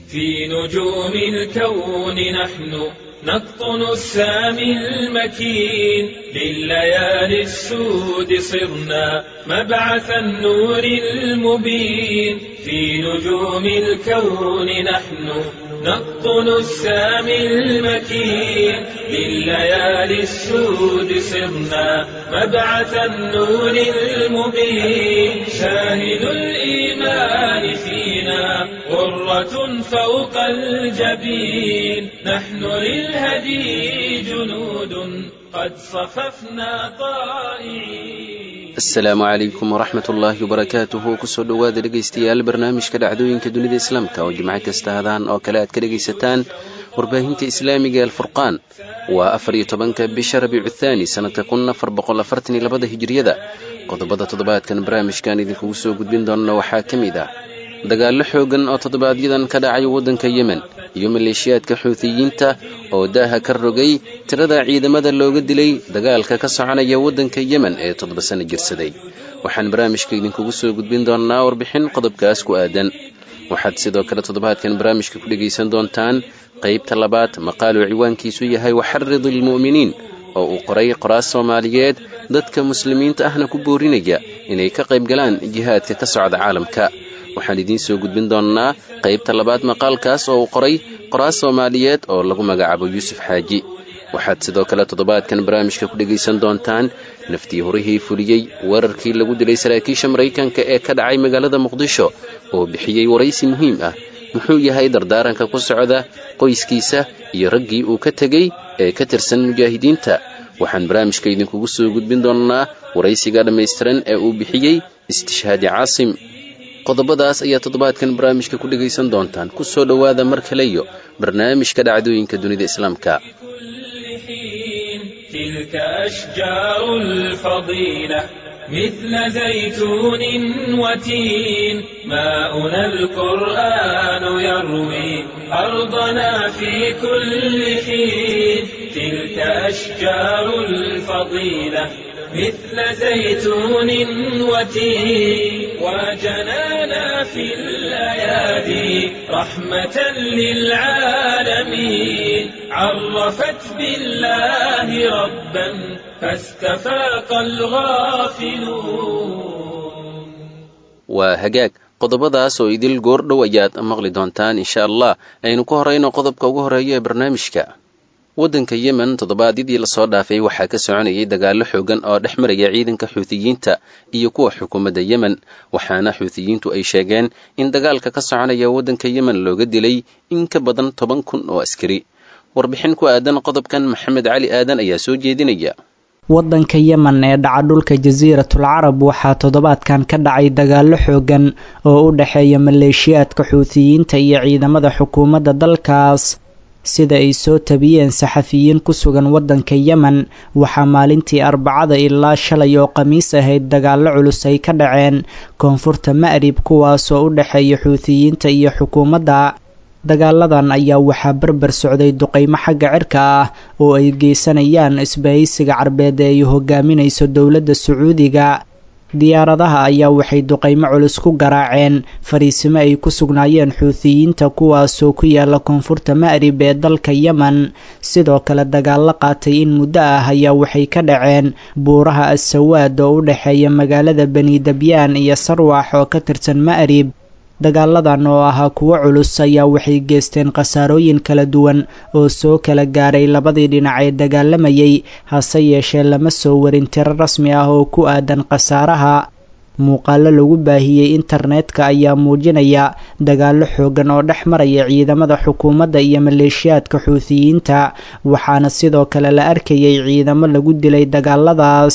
في نجوم الكون نحن نقطن السامي المكين لليالي السود صرنا مبعث النور المبين في نجوم الكون نحن نقطن السامي المكين لليالي السود صرنا مبعث النور المبين شاهد الإيمان فينا غرة فوق الجبين نحن للهدي جنود قد صففنا طائعين asalaamu calaykum waraxmat ullaahi wabarakaatuhu kusoo dhowaada dhegaystayaal barnaamijka dhacdooyinka dunida islaamka oo jimco kasta hadaan oo kale aad ka dhegaysataan warbaahinta islaamiga alfurqaan waa afar iyo tobanka bisha rabiicu thaani sanadka kun afar boqol afartan iyo labada hijiriyada qodobada toddobaadkan barnaamijkan idinkugu soo gudbin doona waxaa ka mid ah dagaallo xoogan oo toddobaadyadan ka dhacay waddanka yemen iyo maleeshiyaadka xuutiyiinta oo daaha ka rogay tirada ciidamada looga dilay dagaalka ka soconaya waddanka yemen ee toddoba sano jirsaday waxaan barnaamijka idinkugu soo gudbin doonnaa warbixin qodobkaas ku aadan waxaad sidoo kale toddobaadkan barnaamijka ku dhegaysan doontaan qaybta labaad maqaaluu ciwaankiisu yahay waxarid ilmu'miniin oo uu qoray qoraas soomaaliyeed dadka muslimiinta ahna ku boorinaya inay ka qayb galaan jihaadka ka socda caalamka waxaan idiin soo gudbin doonnaa qaybta labaad maqaalkaas oo uu qoray qoraas soomaaliyeed oo lagu magacaabo yuusuf xaaji waxaad sidoo kale toddobaadkan barnaamijka ku dhegaysan doontaan naftii horihii fuliyey weerarkii lagu dilay saraakiisha maraykanka ee ka dhacay magaalada muqdisho oo bixiyey waraysi muhiim ah muxuu yahay dardaaranka ku socda qoyskiisa iyo raggii uu ka tegey ee ka tirsan mujaahidiinta waxaan barnaamijka idinkugu soo gudbin doonnaa waraysiga dhammaystiran ee uu bixiyey istishhaadi caasim qodobadaas ayaa toddobaadkan barnaamijka ku dhegaysan doontaan ku soo dhowaada mar kaleyo barnaamijka dhacdooyinka dunida islaamka تلك أشجار الفضيلة مثل زيتون وتين ماؤنا القرآن يروي أرضنا في كل حين تلك أشجار الفضيلة مثل زيتون وتين وجنانا في الأيادي رحمة للعالمين عرفت بالله ربا فاستفاق الغافلون waa hagaag qodobadaas oo idil goordhow ayaad maqli doontaan insha allah aynu ku horayno qodobka ugu horeeya ee barnaamijka waddanka yemen toddobaadyadii lasoo dhaafay waxaa ka soconayay dagaallo xoogan oo dhex maraya ciidanka xuutiyiinta iyo kuwa xukuumadda yemen waxaana xuutiyiintu ay sheegeen in dagaalka ka soconaya waddanka yemen looga dilay in ka badan toban kun oo askari warbixin ku aadan qodobkan maxamed cali aadan ayaa soo jeedinaya waddanka yemen ee dhaca dhulka jasiiratul carab waxaa toddobaadkan ka dhacay dagaallo xoogan oo u dhexeeya maleeshiyaadka xuutiyiinta iyo ciidamada xukuumadda dalkaas sida ay soo tabiyeen saxafiyiin ku sugan waddanka yemen waxaa maalintii arbacada ilaa shalay oo khamiis ahayd dagaallo culus ay ka dhaceen koonfurta ma'rib kuwaasoo u dhexeeya xuutiyiinta iyo xukuumadda dagaaladan ayaa waxaa berber socday duqaymo xagga cirka ah oo ay geysanayaan isbahaysiga carbeed ee ay hogaaminayso dowladda sacuudiga diyaaradaha ayaa waxay duqaymo culus ku garaaceen fariisimo ay ku sugnaayeen xuutiyiinta kuwaasoo ku yaala koonfurta ma'rib ee dalka yemen sidoo kale dagaallo qaatay in muddo ah ayaa waxay ka dhaceen buuraha assawaad oo u dhexeeya magaalada bani dabyaan iyo sarwax oo ka tirsan ma'rib dagaaladan oo ahaa kuwo culus ayaa waxay geysteen khasaarooyin kala duwan oo soo kala gaaray labadii dhinac ee dagaalamayay hase yeeshee lama soo warin tiro rasmi ah oo ku aadan khasaaraha muuqaalo lagu baahiyey internetka ayaa muujinaya dagaallo xoogan oo dhex maraya ciidamada xukuumadda iyo maleeshiyaadka xuutiyiinta waxaana sidoo kale la arkayay ciidamo lagu dilay dagaaladaas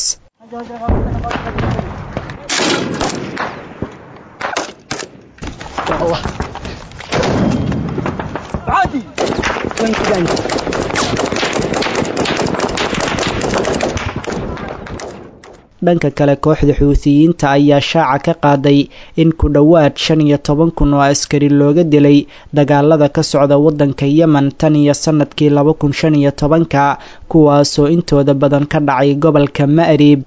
dhanka kale kooxda xuutiyiinta ayaa shaaca ka qaaday in ku dhowaad shan iyo toban kun oo askari looga dilay dagaalada ka socda waddanka yemen tan iyo sanadkii laba kun shan iyo tobanka kuwaasoo intooda badan ka dhacay gobolka ma'rib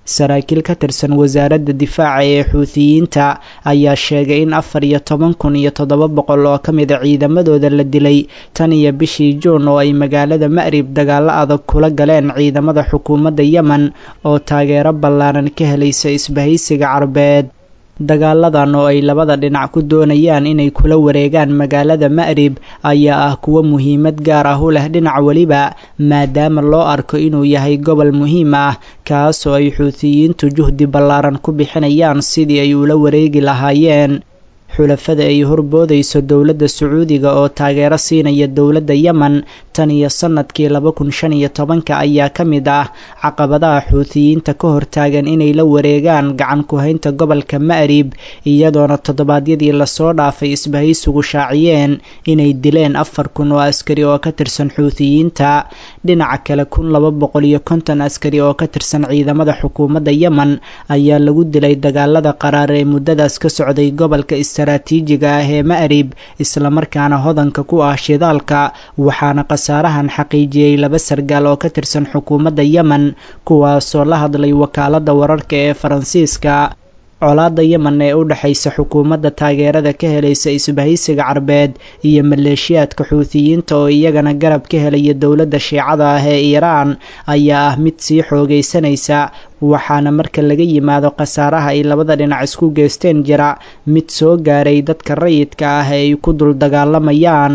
saraakiil ka tirsan wasaaradda difaaca ee xuutiyiinta ayaa sheegay in afar iyo toban kun iyo toddoba boqol oo ka mid a ciidamadooda la dilay tan iyo bishii juun oo ay magaalada ma'rib dagaallo adag kula galeen ciidamada xukuumadda yemen oo taageero ballaaran ka helaysa isbahaysiga carbeed dagaaladan oo ay labada dhinac ku doonayaan inay kula wareegaan magaalada ma'rib ayaa ah kuwo muhiimad gaar ah u leh dhinac weliba maadaama loo arko inuu yahay gobol muhiim ah kaasoo ay xuutiyiintu juhdi ballaaran ku bixinayaan sidii ay ula wareegi lahaayeen xulafada ay horboodayso dowladda sacuudiga oo taageero siinaya dowladda yemen tan iyo sannadkii laba kun shan iyo tobanka ayaa ka mid ah caqabadaha xuutiyiinta ka hortaagan inay la wareegaan gacan ku-haynta gobolka ma'rib iyadoona toddobaadyadii lasoo dhaafay isbahaysigu shaaciyeen inay dileen afar kun oo askari oo ka tirsan xuutiyiinta dhinaca kale kun laba boqol iyo konton askari oo ka tirsan ciidamada xukuumadda yemen ayaa lagu dilay dagaalada qaraar ee muddadaas ka socday gobolka istaraatiijiga ah ee ma'rib islamarkaana hodanka ku ah shidaalka waxaana khasaarahan xaqiijiyey laba sargaal oo ka tirsan xukuumadda yemen kuwaasoo la hadlay wakaaladda wararka ee faransiiska colaadda yemen ee u dhexaysa xukuumadda taageerada ka helaysa isbahaysiga carbeed iyo maleeshiyaadka xuutiyiinta oo iyagana garab ka helaya dowladda shiicada ah ee iiraan ayaa ah mid sii xoogaysanaysa waxaana marka laga yimaado khasaaraha ay labada dhinac isku geysteen jira mid soo gaaray dadka rayidka ah ee ay ku dul dagaalamayaan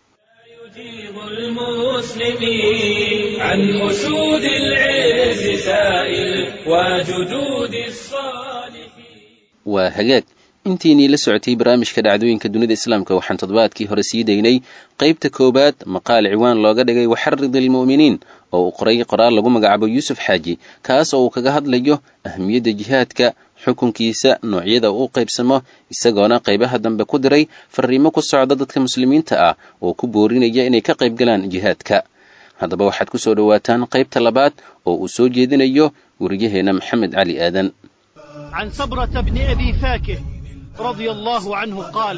عن أسود العز سائل وجدود الصالحين waa hagaag intiinii la socotay barnaamijka dhacdooyinka dunida islaamka waxaan toddobaadkii hore sii daynay qaybta koowaad maqaal ciwaan looga dhigay waxarid ilmu'miniin oo uu qoray qoraal lagu magacaabo yuusuf xaaji kaas oo uu kaga hadlayo ahmiyadda jihaadka xukunkiisa noocyada uu qaybsamo isagoona qaybaha dambe ku diray fariimo ku socda dadka muslimiinta ah oo ku boorinaya inay ka qayb galaan jihaadka haddaba waxaad ku soo dhowaataan qaybta labaad oo uu soo jeedinayo weriyaheena maxamed cali aadan عن صبرة بن أبي فاكه رضي الله عنه قال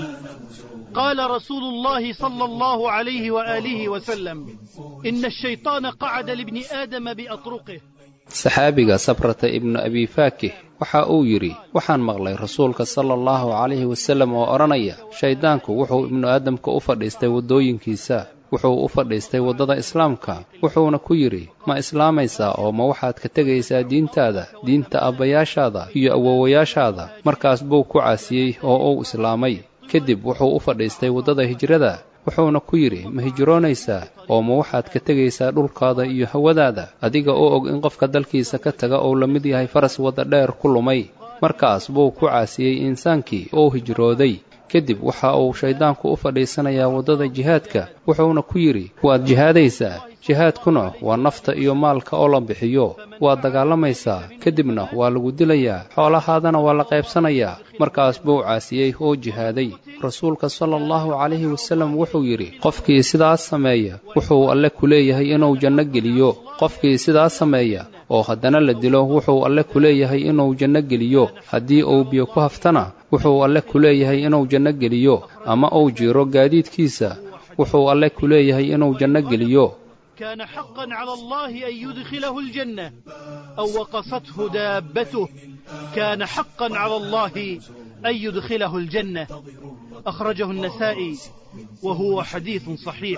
قال رسول الله صلى الله عليه وآله وسلم إن الشيطان قعد لابن آدم بأطرقه saxaabiga sabrata ibnu abi faakih waxa uu yidhi waxaan maqlay rasuulka sala allahu calayhi wasallam oo odhanaya shayddaanku wuxuu ibnu aadamka u fadhiistay waddooyinkiisa wuxuu u fadhiistay waddada islaamka wuxuuna ku yidhi ma islaamaysaa oo ma waxaad ka tegaysaa diintaada diinta abbayaashaada iyo awowayaashaada markaas buu ku caasiyey oo uu islaamay kadib wuxuu u fadhiistay waddada hijrada wuxuuna ku yidhi ma hijroonaysaa oo ma waxaad ka tegaysaa dhulkaada iyo hawadaada adiga oo og in qofka dalkiisa ka taga uu la mid yahay faras wadda dheer ku lumay markaas buu ku caasiyey insaankii oo hijrooday kadib waxa uu shayddaanku u fadhiisanayaa waddada jihaadka wuxuuna ku yidhi waad jihaadaysaa jihaadkuna waa nafta iyo maalka oo la bixiyo waad dagaalamaysaa kadibna waa lagu dilayaa xoolahaadana waa la qaybsanayaa markaas buu caasiyey oo jihaaday rasuulka sala allahu calayhi wasallam wuxuu yidhi qofkii sidaas sameeya wuxuu alle ku leeyahay inuu janno geliyo qofkii sidaas sameeya oo haddana la dilo wuxuu alle ku leeyahay inuu janno geliyo haddii uu biyo ku haftana wuxuu alle ku leeyahay inuu janno geliyo ama uu jiiro gaadiidkiisa wuxuu alle ku leeyahay inuu janno geliyo كان حقا على الله أن يدخله الجنة أو وقصته دابته كان حقا على الله أن يدخله الجنة أخرجه النسائي وهو حديث صحيح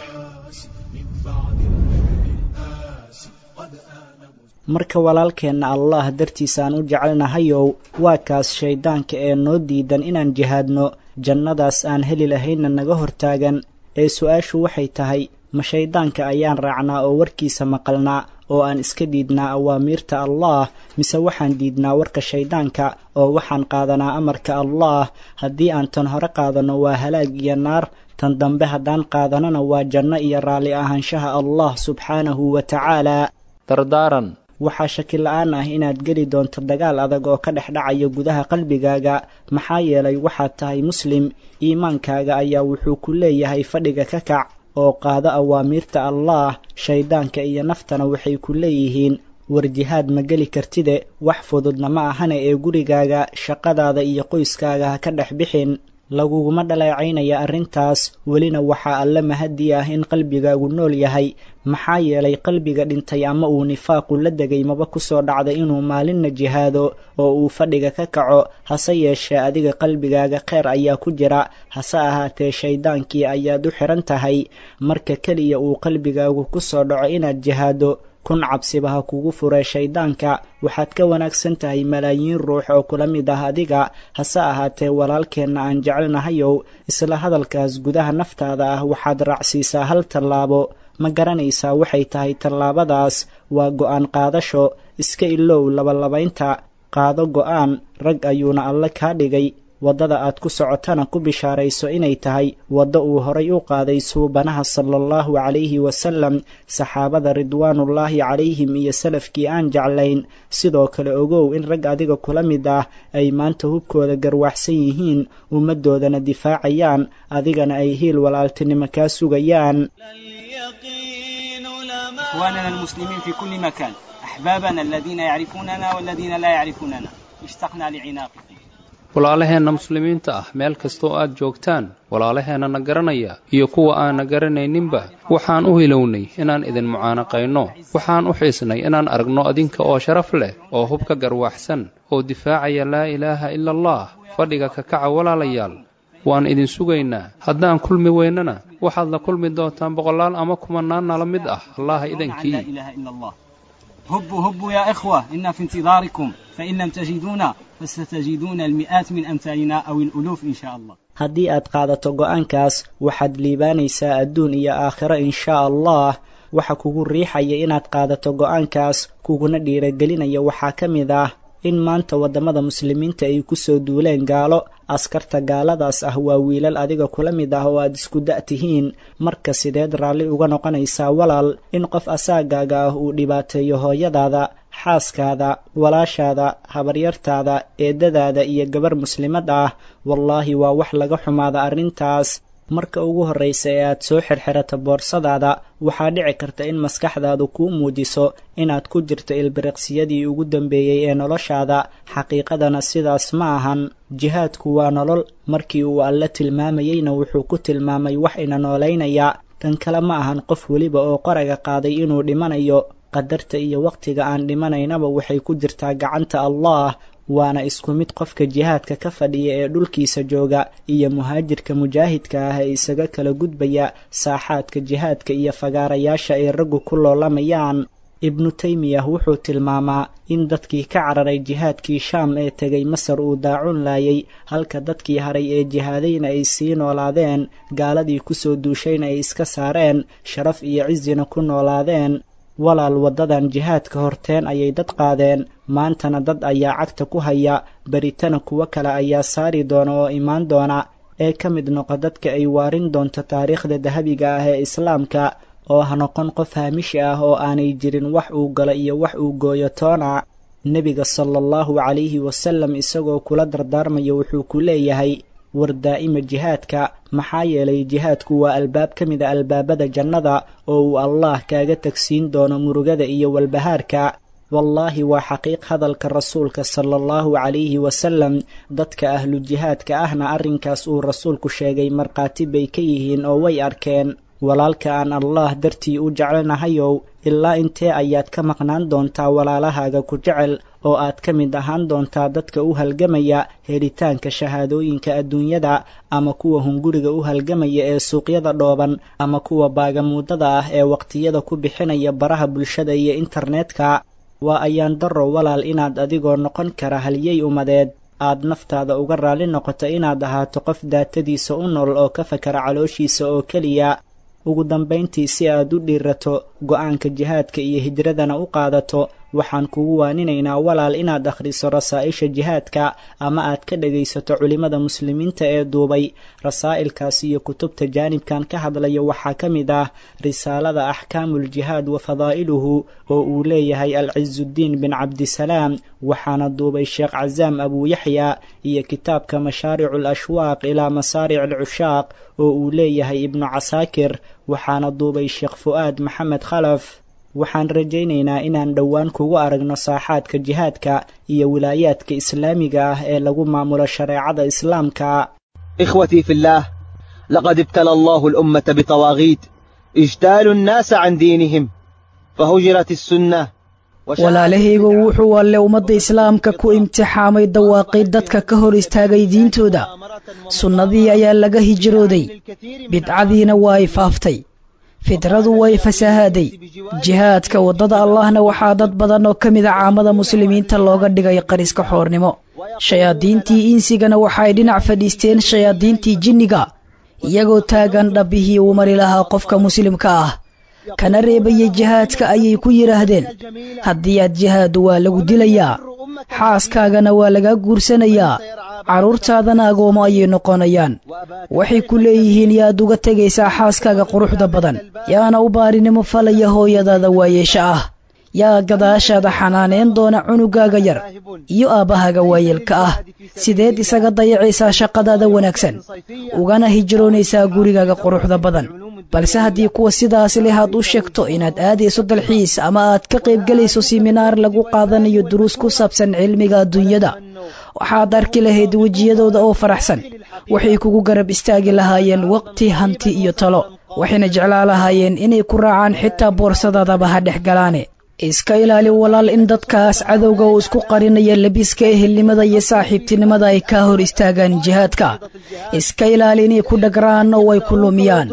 marka walaalkeenna allah dartiisaan u jecelnahayow waa kaas shayddaanka ee noo diidan inaan jihaadno jannadaas aan heli lahaynna naga hortaagan ee su-aashu waxay tahay ma shayddaanka ayaan raacnaa oo warkiisa maqalnaa oo aan iska diidnaa awaamiirta allah mise waxaan diidnaa warka shayddaanka oo waxaan qaadanaa amarka allah haddii aan tan hore qaadanno waa halaag iyo naar tan dambe haddaan qaadanana waa janno iyo raalli ahaanshaha allah subxaanahu wa tacaala dardaaran waxaa shaki la-aan ah inaad geli doonto dagaal adag oo ka dhex dhacaya gudaha qalbigaaga maxaa yeelay waxaad tahay muslim iimaankaaga ayaa wuxuu ku leeyahay fadhiga ka kac oo qaado awaamiirta allah shayddaanka iyo naftana waxay ku leeyihiin war jihaad ma geli kartide wax fududna ma ahane ee gurigaaga shaqadaada iyo qoyskaaga ha ka dhex bixin laguguma dhaleecaynaya arrintaas welina waxaa alle mahadi ah in qalbigaagu nool yahay maxaa yeelay qalbiga dhintay ama uu nifaaqu la degay maba kusoo dhacda inuu maalinna jihaado oo uu fadhiga ka kaco hase yeeshee adiga qalbigaaga kheyr ayaa ku jira hase ahaatee shayddaankii ayaad u xihan tahay marka keliya uu qalbigaagu kusoo dhaco inaad jihaado kun cabsiba ha kugu furee shayddaanka waxaad ka wanaagsan tahay malaayiin ruux oo kula mid ah adiga hase ahaatee walaalkeenna aan jecelnahayow isla hadalkaas gudaha naftaada ah waxaad raacsiisaa hal tallaabo ma garanaysaa waxay tahay tallaabadaas waa go'aan qaadasho iska ilow labalabaynta qaado go'aan rag ayuuna alle kaa dhigay waddada aad ku socotana ku bishaarayso inay tahay waddo uu horay u qaaday suubanaha sala allahu calayhi wasalam saxaabada ridwaanullaahi calayhim iyo salafkii aan jeclayn sidoo kale ogow in rag adiga kula mid ah ay maanta hubkooda garwaxsan yihiin ummaddoodana difaacayaan adigana ay hiil walaaltinimo kaa sugayaan إخواننا المسلمين في كل مكان أحبابنا الذين يعرفوننا والذين لا يعرفوننا اشتقنا لعناقكم walaalaheenna muslimiinta ah meel kasta oo aad joogtaan walaalaheenna na garanaya iyo kuwa aan na garanayninba waxaan u hilownay inaan idin mucaanaqayno waxaan u xiisnay inaan aragno adinka oo sharaf leh oo hubka garwaaxsan oo difaacaya laa ilaaha ila allah fadhiga ka kaca walaalayaal waan idin sugaynaa haddaan kulmi weynana waxaad la kulmi doontaan boqolaal ama kumanaan nala mid ah allaha لا idankii إله إلا الله هبوا هبوا يا إخوة إنا في انتظاركم فإن لم تجدونا فستجدون المئات من أمثالنا أو الألوف إن شاء الله haddii aad qaadato go'aankaas waxaad liibaanaysaa adduun iyo aakhiro inshaa allah waxa kugu riixaya inaad qaadato go'aankaas kuguna dhiiragelinaya waxaa ka mid ah in maanta waddamada muslimiinta ay ku soo duuleen gaalo askarta gaaladaas ah waa wiilal adiga kula mid ah oo aad isku da' tihiin marka sideed raalli uga noqonaysaa walaal in qof asaagaaga ah uu dhibaateeyo hooyadaada xaaskaada walaashaada habaryartaada eedadaada iyo gabar muslimad ah wallaahi waa wax laga xumaada arrintaas marka ugu horraysa ee aad soo xirxirato boorsadaada waxaa dhici karta in maskaxdaadu kuu muujiso inaad ku jirto ilbiriqsiyadii ugu dambeeyey ee noloshaada xaqiiqadana sidaas ma ahan jihaadku waa nolol markii uu alle tilmaamayeyna wuxuu ku tilmaamay wax ina noolaynaya kan kale ma ahan qof weliba oo qoraga qaaday inuu dhimanayo qadarta iyo wakhtiga aan dhimanaynaba waxay ku jirtaa gacanta allah waana isku mid qofka jihaadka ka fadhiya ee dhulkiisa jooga iyo muhaajirka mujaahidka ah ee isaga kala gudbaya saaxaadka jihaadka iyo fagaarayaasha ay raggu ku loolamayaan ibnu taymiyah wuxuu tilmaamaa in dadkii ka cararay jihaadkii shaam ee tegay masar uu daacun laayay halka dadkii haray ee jihaadayna ay sii noolaadeen gaaladii kusoo duushayna ay iska saareen sharaf iyo cisina ku noolaadeen walaal waddadan jihaadka horteen ayay dad qaadeen maantana dad ayaa cagta ku haya beritana kuwo kale ayaa saari doona oo imaan doona ee ka mid noqo dadka ay waarin doonto taariikhda dahabiga ah ee islaamka oo ha noqon qof haamishi ah oo aanay jirin wax uu galo iyo wax uu gooyo toona nebiga sala allahu calayhi wasalam isagoo kula dardaarmaya wuxuu ku leeyahay war daa'ima jihaadka maxaa yeelay jihaadku waa albaab ka mid a albaabada jannada oo uu allah kaaga tagsiin doono murugada iyo walbahaarka wallaahi waa xaqiiq hadalka rasuulka sala allahu calayhi wasalam dadka ahlu jihaadka ahna arrinkaas uu rasuulku sheegay markhaati bay ka yihiin oo way arkeen walaalka aan allah dartii u jecelnahayow ilaa intee ayaad ka maqnaan doontaa walaalahaaga ku jecel oo aad ka mid ahaan doontaa dadka u halgamaya helitaanka shahaadooyinka adduunyada ama kuwa hunguriga u halgamaya ee suuqyada dhooban ama kuwa baagamuudada ah ee waqtiyada ku bixinaya baraha bulshada iyo internetka waa ayaan darro walaal inaad adigoo noqon kara halyey umadeed aad naftaada uga raalli noqoto inaad ahaato qof daatadiisa u nool oo ka fakara calooshiisa oo keliya ugu dambayntii si aad u dhiirato go'aanka jihaadka iyo hijradana u qaadato waxaan kugu waaninaynaa walaal inaad akhriso rasaa'isha jihaadka ama aad ka dhegaysato culimmada muslimiinta ee duubay rasaa'ilkaas iyo kutubta jaanibkan ka hadlaya waxaa ka mid ah risaalada axkaamuljihaad wa fadaa'iluhu oo uu leeyahay alcizudiin bin cabdisalaam waxaana duubay sheekh casaam abuuyaxya iyo kitaabka mashaaricu alashwaaq ilaa masaaric alcushaaq oo uu leeyahay ibnu casaakir waxaana duubay sheekh fu'aad maxamed khalaf waxaan rajaynaynaa inaan dhowaan kugu aragno saaxaadka jihaadka iyo wilaayaadka islaamiga ah ee lagu maamulo shareecada islaamka إخوتي في الله لقد ابتلى الله الأمة بطواغيت اجتالوا الناس عن دينهم فهجرت السنة walaalahaygu wuxuu alle ummadda islaamka ku imtixaamay dawaaqay dadka ka hor istaagay diintooda sunnadii ayaa laga hijrooday bidcadiina waa ay faaftay fidradu way fasahaaday jihaadka waddada allahna waxaa dad badan oo ka mida caamada muslimiinta looga dhigay qariska xoornimo shayaadiintii insigana waxaay dhinac fadhiisteen shayaadiintii jinniga iyagoo taagan dhabbihii uu mari lahaa qofka muslimka ah kana reebaya jihaadka ayay ku yidhaahdeen haddii aad jihaadu waa lagu dilayaa xaaskaagana waa lagaa guursanayaa carruurtaadana agoomo ayay noqonayaan waxay ku leeyihiin yaad uga tegaysaa xaaskaaga quruxda badan yaana u baarinimo falaya hooyadaada waayeesha ah yaa gadaashaada xanaaneen doona cunugaaga yar iyo aabbahaaga waayeelka ah sideed isaga dayacaysaa shaqadaada wanaagsan ugana hijroonaysaa gurigaaga quruxda badan balse haddii kuwa sidaas leh aad u sheegto inaad aadayso dalxiis ama aad ka qaybgelayso siminaar lagu qaadanayo duruus ku saabsan cilmiga adduunyada waxaad arki lahayd wejiyadooda oo faraxsan waxay kugu garab istaagi lahaayeen waqti hanti iyo talo waxayna jeclaa lahaayeen inay ku raacaan xitaa boorsadaadaba ha dhex galaane iska ilaali walaal in dadkaas cadowga uu isku qarinaya labiska ehelnimada iyo saaxiibtinimada ay kaa hor istaagaan jihaadka iska ilaali inay ku dhagraan oo ay ku lumiyaan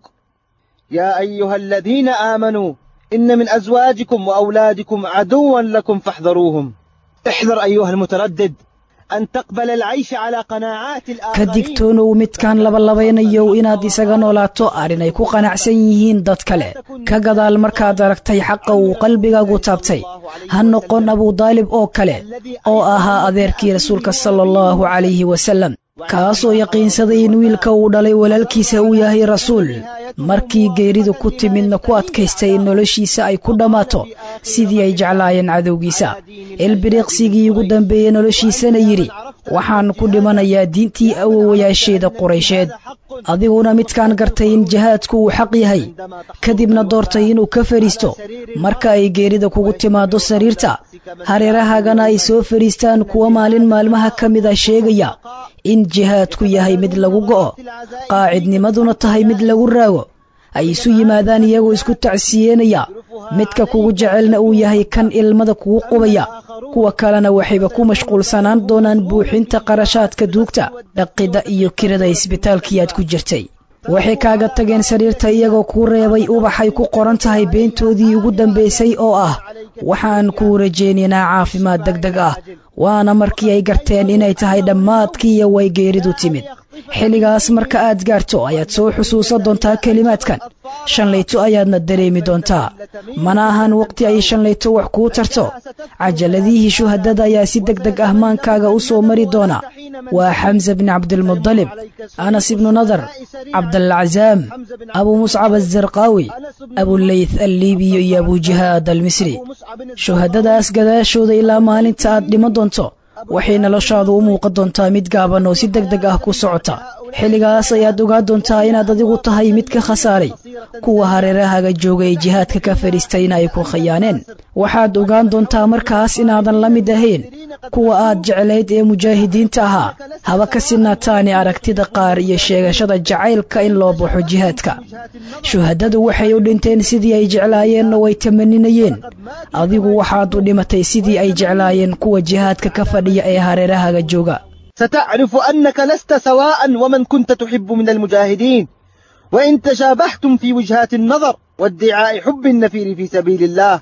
يا أيها الذين آمنوا إن من أزواجكم وأولادكم عدوا لكم فاحذروهم احذر أيها المتردد أن تقبل العيش على قناعات ka الآخرين digtoonow midkaan labalabeynayo inaad isaga noolaato arrin ay ku qanacsan yihiin dad kale ka gadaal markaad aragtay xaqa uu qalbigaagu taabtay ha noqon abudaalib oo kale oo ahaa adeerkii rasuulka sala allahu calayhi wasallam kaasoo yaqiinsaday in wiilka uu dhalay walaalkiisa uu yahay rasuul markii geeridu ku timidna ku adkaystay in noloshiisa ay ku dhammaato sidii ay jeclaayeen cadowgiisa ilbiriiqsigii ugu dambeeyey noloshiisana yidhi waxaan ku dhimanayaa diintii awowayaasheeda quraysheed adiguna midkaan gartay in jihaadku uu xaq yahay kadibna doortay inuu ka fadhiisto marka ay geerida kugu timaado sariirta hareerahaagana ay soo fadhiistaan kuwa maalin maalmaha ka mida sheegaya in jihaadku yahay mid lagu go'o qaacidnimaduna tahay mid lagu raago ay isu yimaadaan iyagoo isku tacsiyeenaya midka kugu jecelna uu yahay kan ilmada kugu qubaya kuwa kalena waxayba ku mashquulsanaan doonaan buuxinta qarashaadka duugta dhaqidda iyo kirada isbitaalkii aad ku jirtay waxay kaaga tageen sariirta iyagoo kuu reebay ubaxay ku qoran tahay beentoodii ugu dambaysay oo ah waxaan kuu rajaynaynaa caafimaad degdeg ah waana markii ay garteen inay tahay dhammaadkii iyo way geeridu timid xilligaas marka aad gaarto ayaad soo xusuusan doontaa kelimaadkan shanlayto ayaadna dareemi doontaa mana ahan waqti ay shanlayto wax kuu tarto cajaladihii shuhadada ayaa si deg deg ah maankaaga u soo mari doona waa xamse bni cabdilmudalib anas ibnu nadar cabdalcazaam abu muscab azarqaawi abuleyth alliibiyo iyo abujihaad almisri shuhadadaas gadaashooda ilaa maalinta aad dhiman doonto waxay noloshaadu u muuqan doontaa mid gaaban oo si deg deg ah ku socota xilligaas ayaad ogaa doontaa inaad adigu tahay mid ka khasaaray kuwa hareerahaaga jooga ee jihaadka ka fadhiistayna ay ku khayaaneen waxaad ogaan doontaa markaas inaadan la mid ahayn kuwa aad jeclayd ee mujaahidiinta ahaa haba ka sinaataani aragtida qaar iyo sheegashada jacaylka in loo baxo jihaadka shuhadadu waxay u dhinteen sidii ay jeclaayeen oo ay tamaninayeen adigu waxaad u dhimatay sidii ay jeclaayeen kuwa jihaadka ka fadhiya ee hareerahaaga jooga ستعرف أنك لست سواء ومن كنت تحب من المجاهدين وإن تشابهتم في وجهات النظر وادعاء حب النفير في سبيل الله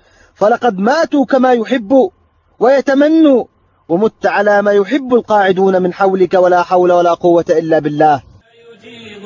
فلقد ماتوا كما يحب ويتمنوا ومت على ما يحب القاعدون من حولك ولا حول ولا قوة إلا بالله يجيب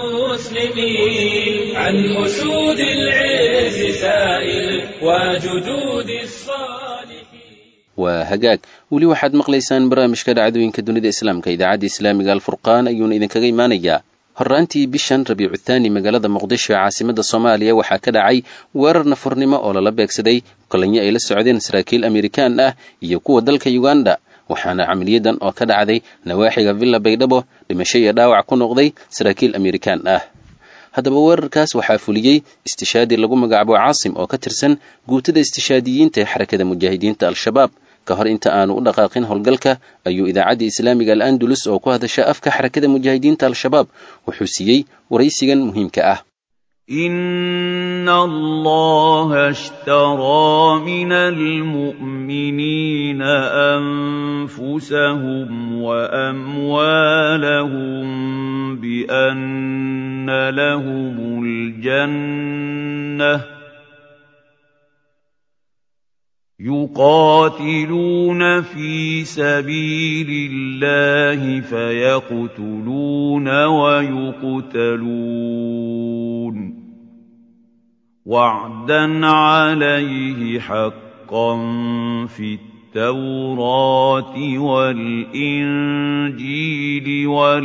المسلمين عن أسود العز سائل وجدود الصالحين waa hagaag weli waxaad maqlaysaan barnaamijka dhacdooyinka dunida islaamka idaacadda islaamiga alfurqaan ayuuna idinkaga imaanayaa horraantii bishan rabiicu thaani magaalada muqdisho ee caasimadda soomaaliya waxaa ka dhacay weerar nafurnimo oo lala beegsaday kolanyo ay la socdeen saraakiil amerikaan ah iyo kuwa dalka uganda waxaana camaliyadan oo ka dhacday nawaaxiga villa baydhabo dhimasho iyo dhaawac ku noqday saraakiil amerikaan ah haddaba weerarkaas waxaa fuliyey istishaadi lagu magacaabo caasim oo ka tirsan guutada istishaadiyiinta ee xarakada mujaahidiinta al-shabaab ka hor inta aanu u dhaqaaqin howlgalka ayuu idaacadda islaamiga al andalus oo ku hadasha afka xarakada mujaahidiinta al-shabaab wuxuu siiyey waraysigan muhiimka ah إن الله اشترى من المؤمنين أنفسهم وأموالهم بأن لهم الجنة يقاتلون في سبيل الله فيقتلون ويقتلون وعدا عليه حقا في التوراه والانجيل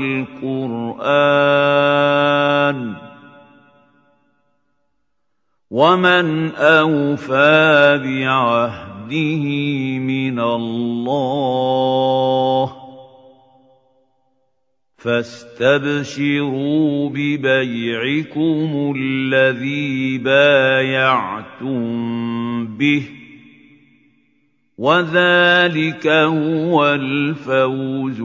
والقران ومن اوفى بعهده من الله فاستبشروا ببيعكم الذي بايعتم به وذلك هو الفوز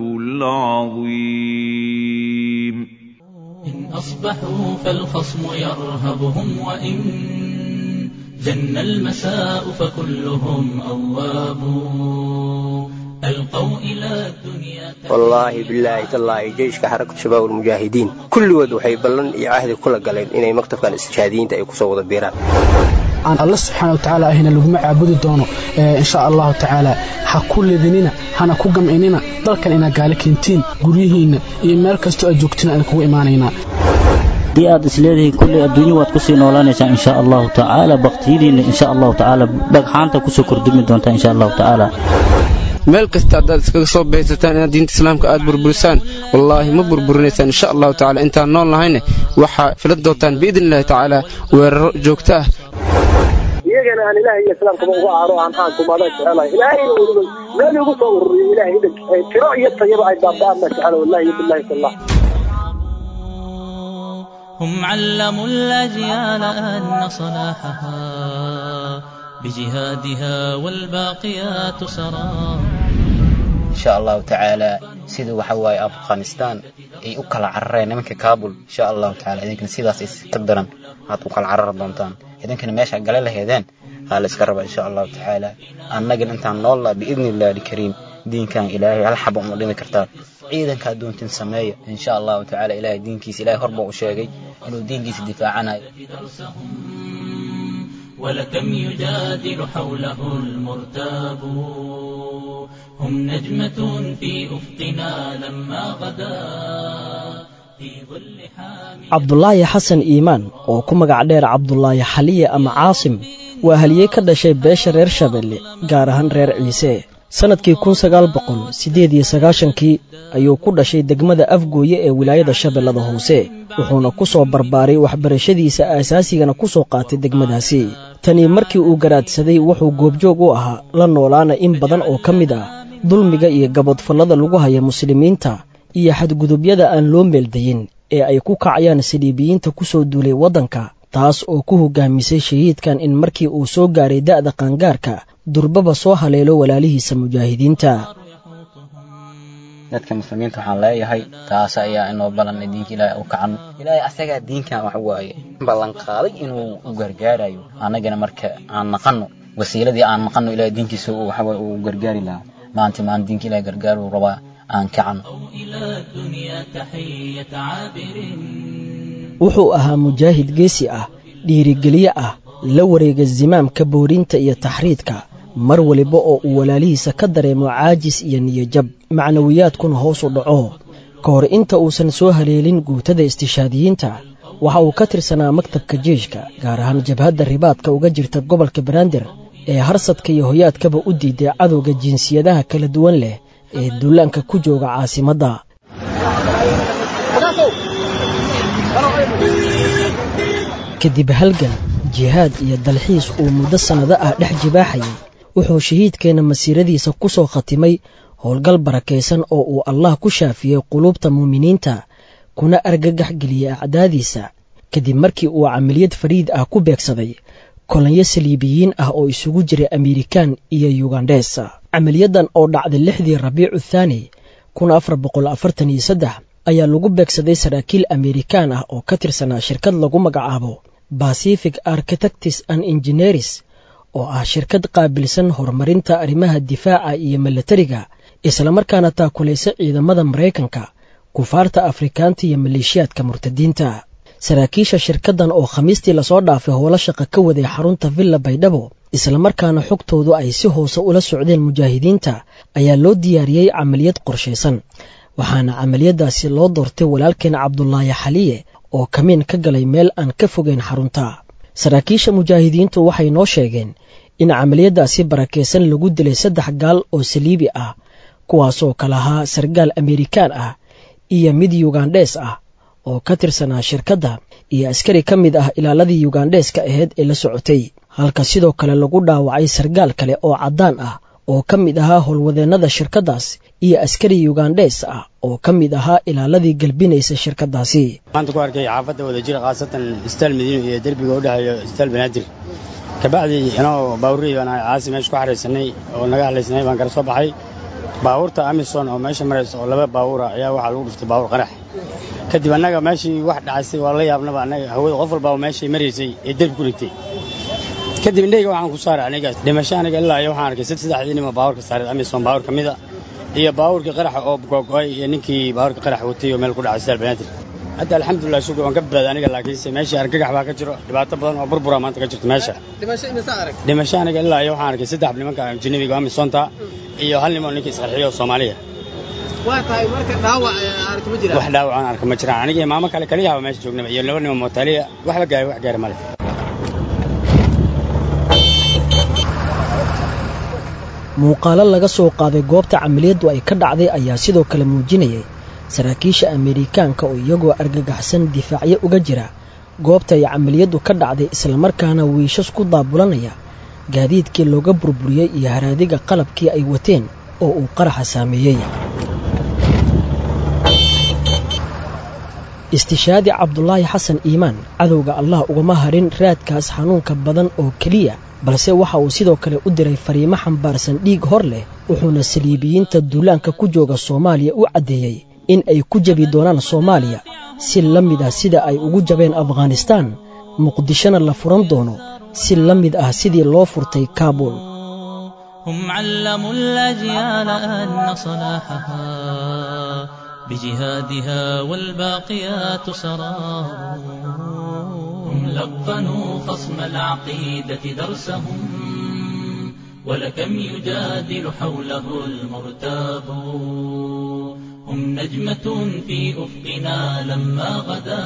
العظيم إن أصبحوا فالخصم يرهبهم وإن جن المساء فكلهم أواب ألقوا إلى الدنيا wallaahi bilaahi tallaahi jeyshka xarakatu shabaab almujaahidiin kulligood waxay ballan iyo cahdi kula galeen inay maktabkan istishhaadiyiinta ay kusoo wada biiraan aan alle subxaana watacaala ahina laguma caabudi doono insha allahu tacaala ha ku ledinina hana ku gamcinina dalkan inaad gaali keentiin guryihiinna iyo meel kastoo aad joogtiin aan kugu imaanaynaa haddii aad isleedihiin kulley adduunyo waad kusii noolaanaysaa insha allahu tacaala baktiyadiinna insha allahu tacaala dhagxaanta kusoo kordhumi doontaa insha allahu tacaala meel kasta haddaad iskaga soo baysataan inaad diinta islaamka aad burburisaan wallaahi ma burburinaysaan insha allahu tacala intaan nool nahayne waxaa filan doontaan biidni illahi tacaala weeraro joogto ah iyagana aan ilaahay iyo islaamkaba uga aaro aan aankumada jecelahay ilaahayna weliba meel igu soo ururiyo ilaahay idin tiro iyo tayaba ay baaba'aan ma jecela wallahi iyo billahi tallah هم علموا الأجيال أن صلاحها بجهادها والباقيات سرى insha allahu tacaala sida waxa waaye afghanistan ay u kala carareen nimanka kabul insha allahu tacaala idinkana sidaas is ka daran aad u kala carar doontaan idinkana meesha gale laheedeen aa la iska raba insha allahu tacaala annagana intaan noolla biidni illahi alkariim diinkan ilaahay hal xaba uma dhimi kartaa ciidankaa doontin sameeya insha allahu tacaala ilahay diinkiisa ilahay horba u sheegay inuu diinkiisa difaacanayo ولكم يجادل حوله المرتاب هم نجمة في أفقنا لما غدا في ظل حامل cabdulaahi xasan iimaan oo ku magac dheer cabdulaahi xaliye ama caasim waa haliyey ka dhashay beesha reer shabeelle gaar ahaan reer ciise sannadkii kun sagaal boqol siddeed iyo sagaashankii ayuu ku dhashay degmada afgooye ee wilaayada shabeellada hoose wuxuuna ku soo barbaaray waxbarashadiisa aasaasigana ku soo qaatay degmadaasi tanii markii uu garaadsaday wuxuu goobjoog u ahaa la noolaana in badan oo ka mid ah dulmiga iyo gabadfallada lagu haya muslimiinta iyo xadgudubyada aan loo meeldayin ee ay ku kacayaan saliibiyiinta ku soo duulay waddanka taas oo ku hogaamisay shahiidkan in markii uu soo gaaray da'da qaangaarka durbaba soo haleelo walaalihiisa mujaahidiinta dadka muslimiinta waxaan leeyahay taas ayaa inoo ballanay diinka ilaahay u kacano ilaahay asagaa diinkan wax waaye ballan qaaday inuu u gargaarayo annagana marka aan naqanno wasiiladii aan naqanno ilaahay diinkiisa waxa uu gargaari lahaa maanta maan diinka ilaahay gargaaruu rabaa aan kacano wuxuu ahaa mujaahid geesi ah dhiirigeliye ah la wareega zimaamka boorinta iyo taxriidka mar waliba oo uu walaalihiisa ka dareemo caajis iyo niyajab macnawiyaadkuna hoos u dhaco ka hor inta uusan soo haleelin guutada istishaadiyiinta waxa uu ka tirsanaa maktabka jeeshka gaar ahaan jabhadda ribaadka uga jirta gobolka banaadir ee harsadka iyo hoyaadkaba u diiday cadowga jinsiyadaha kala duwan leh ee duulaanka ku jooga caasimadda kadib halgan jihaad iyo dalxiis uu muddo sannado ah dhex jibaaxayay wuxuu shahiidkeenna masiiradiisa ku soo khatimay howlgal barakaysan oo uu allah ku shaafiyey quluubta muuminiinta kuna argagax geliyey acdaadiisa kadib markii uu camaliyad fariid ah ku beegsaday kolonyo saliibiyiin ah oo isugu jiray amerikan iyo yugandhes camaliyadan oo dhacday lixdii rabiicu thaani kun afar boqol afartan iyo saddex ayaa lagu beegsaday saraakiil amerikan ah oo ka tirsanaa shirkad lagu magacaabo pacific architects and engineers oo ah shirkad qaabilsan horumarinta arrimaha difaaca iyo milatariga islamarkaana taakulaysa ciidamada maraykanka kufaarta afrikaanta iyo maleeshiyaadka murtadiinta saraakiisha shirkaddan oo khamiistii lasoo dhaafay howlo shaqa ka waday xarunta villa baydhabo islamarkaana xogtoodu ay si hoose ula socdeen mujaahidiinta ayaa loo diyaariyey camaliyad qorshaysan waxaana camaliyadaasi loo doortay walaalkeen cabdulaahi xaliye oo kamiin ka galay meel aan ka fogeyn xarunta saraakiisha mujaahidiintu waxay noo sheegeen in camaliyadaasi barakaysan lagu dilay saddex gaal oo saliibi ah kuwaasoo kala ahaa sargaal amerikaan ah iyo mid yugandhes ah oo ka tirsanaa shirkadda iyo askari ka mid ah ilaaladii yugandheska ahayd ee la socotay halka sidoo kale lagu dhaawacay sargaal kale oo caddaan ah oo ka mid ahaa howlwadeennada shirkaddaas iyo askari yugandhes ah oo ka mid ahaa ilaaladii galbinaysa shirkaddaasi maanta ku arkay xaafadda wadajira khaasatan istaal madiino iyo derbiga u dhexeeyo istaal banaadir kabacdii inoo baawurrey baan ahay caasi meesha ku xaraysanay oo naga hadlaysnay baan kala soo baxay baabuurta amison oo meesha maraysa oo laba baabuura ayaa waxaa lagu dhuftay baabuur qarax kadib annaga meeshii wax dhacaysay waa la yaabnaba annaga hawada qof walbaa meeshay maraysay ee derbi ku dhigtay kadib indhayga waxaan ku saaray aniga dhimasho aniga ilaa iyo waxaan arkay saddexdii nima baabuurka saaray amison baabuur ka mida iyo baabuurkii qaraxa oo googo'ay iyo ninkii baabuurka qarax watay oo meel ku dhacay sidaal banaadir hadda alxamdulilah shukr waan ka badbaaday aniga laakiinse meeshii argagax baa ka jiro dhibaato badan oo burbura maanta ka jirto meesha dhimasho aniga ilaa iyo waxaan arkay saddex nimanka ajnabiga amisonta iyo hal nimoo ninka isqarxiyo oo soomaaliya wax dhaawac aan arka ma jiraan aniga maamo kale kaliyaaba meesha joognaba iyo laba nimo mootaaliya waxba gaari wax gaari male muuqaalo laga soo qaaday goobta camaliyaddu ay ka dhacday ayaa sidoo kale muujinayay saraakiisha amerikaanka oo iyagoo argagaxsan difaacyo uga jira goobta ay camaliyaddu ka dhacday islamarkaana wiishas ku daabulanaya gaadiidkii looga burburiyey iyo haraadiga qalabkii ay wateen oo uu qaraxa saameeyey istishaadi cabdulaahi xasan iimaan cadowga allah ugama harin raadkaas xanuunka badan oo keliya balse waxa uu sidoo kale u diray fariimo xambaarsan dhiig hor leh wuxuuna saliibiyiinta duulaanka ku jooga soomaaliya u caddeeyey in ay ku jebi doonaan soomaaliya si la mid ah sida ay ugu jabeen afghanistaan muqdishona la furan doono si la mid ah sidii loo furtay kaabul هم علموا الأجيال أن صلاحها بجهادها والباقيات سرار هم لقنوا خصم العقيدة درسهم ولكم يجادل حوله المرتاب هم نجمة في أفقنا لما غدا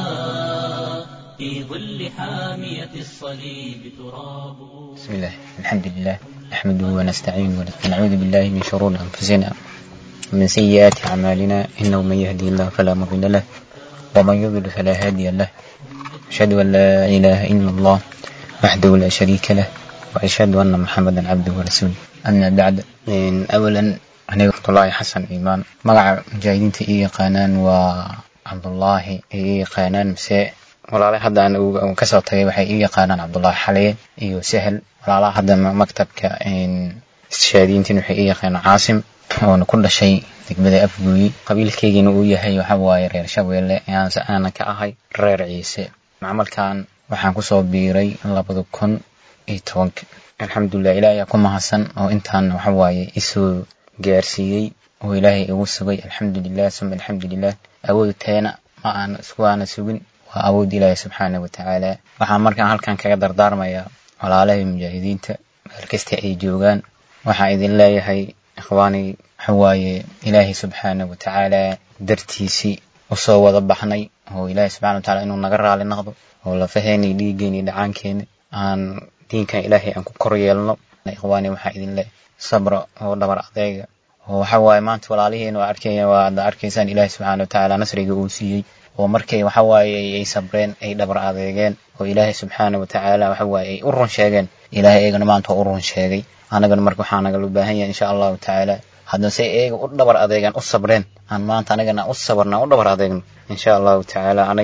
في ظل حامية الصليب تراب بسم الله الحمد لله نحمده ونستعينه ونعوذ بالله من شرور أنفسنا ومن سيئات أعمالنا إنه من يهدي الله فلا مضل له ومن يضلل فلا هادي له أشهد أن لا إله إلا الله وحده لا شريك له وأشهد أن محمدا عبده ورسوله أما بعد إن أولا أنا عبد الله حسن إيمان مقع مجاهدين إي قانان وعبد الله إي قانان مساء walaalaha hadda aan kasoo tagay waxay ii yaqaanaan cabdullaahi xaliye iyo sahel walaalaha hadda maktabka istishaadiyiintiin waxay ii yaqaanaan caasim oona ku dhashay degmada afguuyi qabiilkeygiina uu yahay waxa waaye reer shabeelle aanse aanan ka ahay reer ciise macmalkan waxaan kusoo biiray labada kun iyo tobanka alxamdulilah ilaah ayaa ku mahadsan oo intaan waxa waaye isoo gaarsiiyey oo ilaahay igu sugay alxamdulilah suma alxamdulilah awood teena ma aan isku aana sugin waa awood ilaahi subxaana wa tacaala waxaan markaan halkan kaga dardaarmayaa walaalahay mujaahidiinta meel kasta ay joogaan waxaan idin leeyahay ikhwaani waxawaaye ilaahay subxaana wa tacaala dartiisii usoo wada baxnay oo ilaahay subxana wa tacaala inuu naga raali noqdo oo lafaheena iyo dhiiggeena iyo dhacaankeena aan diinkan ilaahay aan ku kor yeelno ikhwaani waxaa idin leeyahay sabra oo dhabar adeega oo waxa waaye maanta walaalihiina waa arkaya waa ad arkaysaan ilaahay subxaana wa tacaala nasriga uu siiyey oo markay waxa waaye ay sabreen ay dhabar adeegeen oo ilaahay subxaana wa tacaala waxa waaye ay u run sheegeen ilaahay eegana maanta waa u run sheegay annagana marka waxaa nagala baahan yahay insha allahu tacaala haddase eega u dhabar adeegaan u sabreen aan maanta anagana u sabarna u dhabar adeegno insha allahu tacaala anagana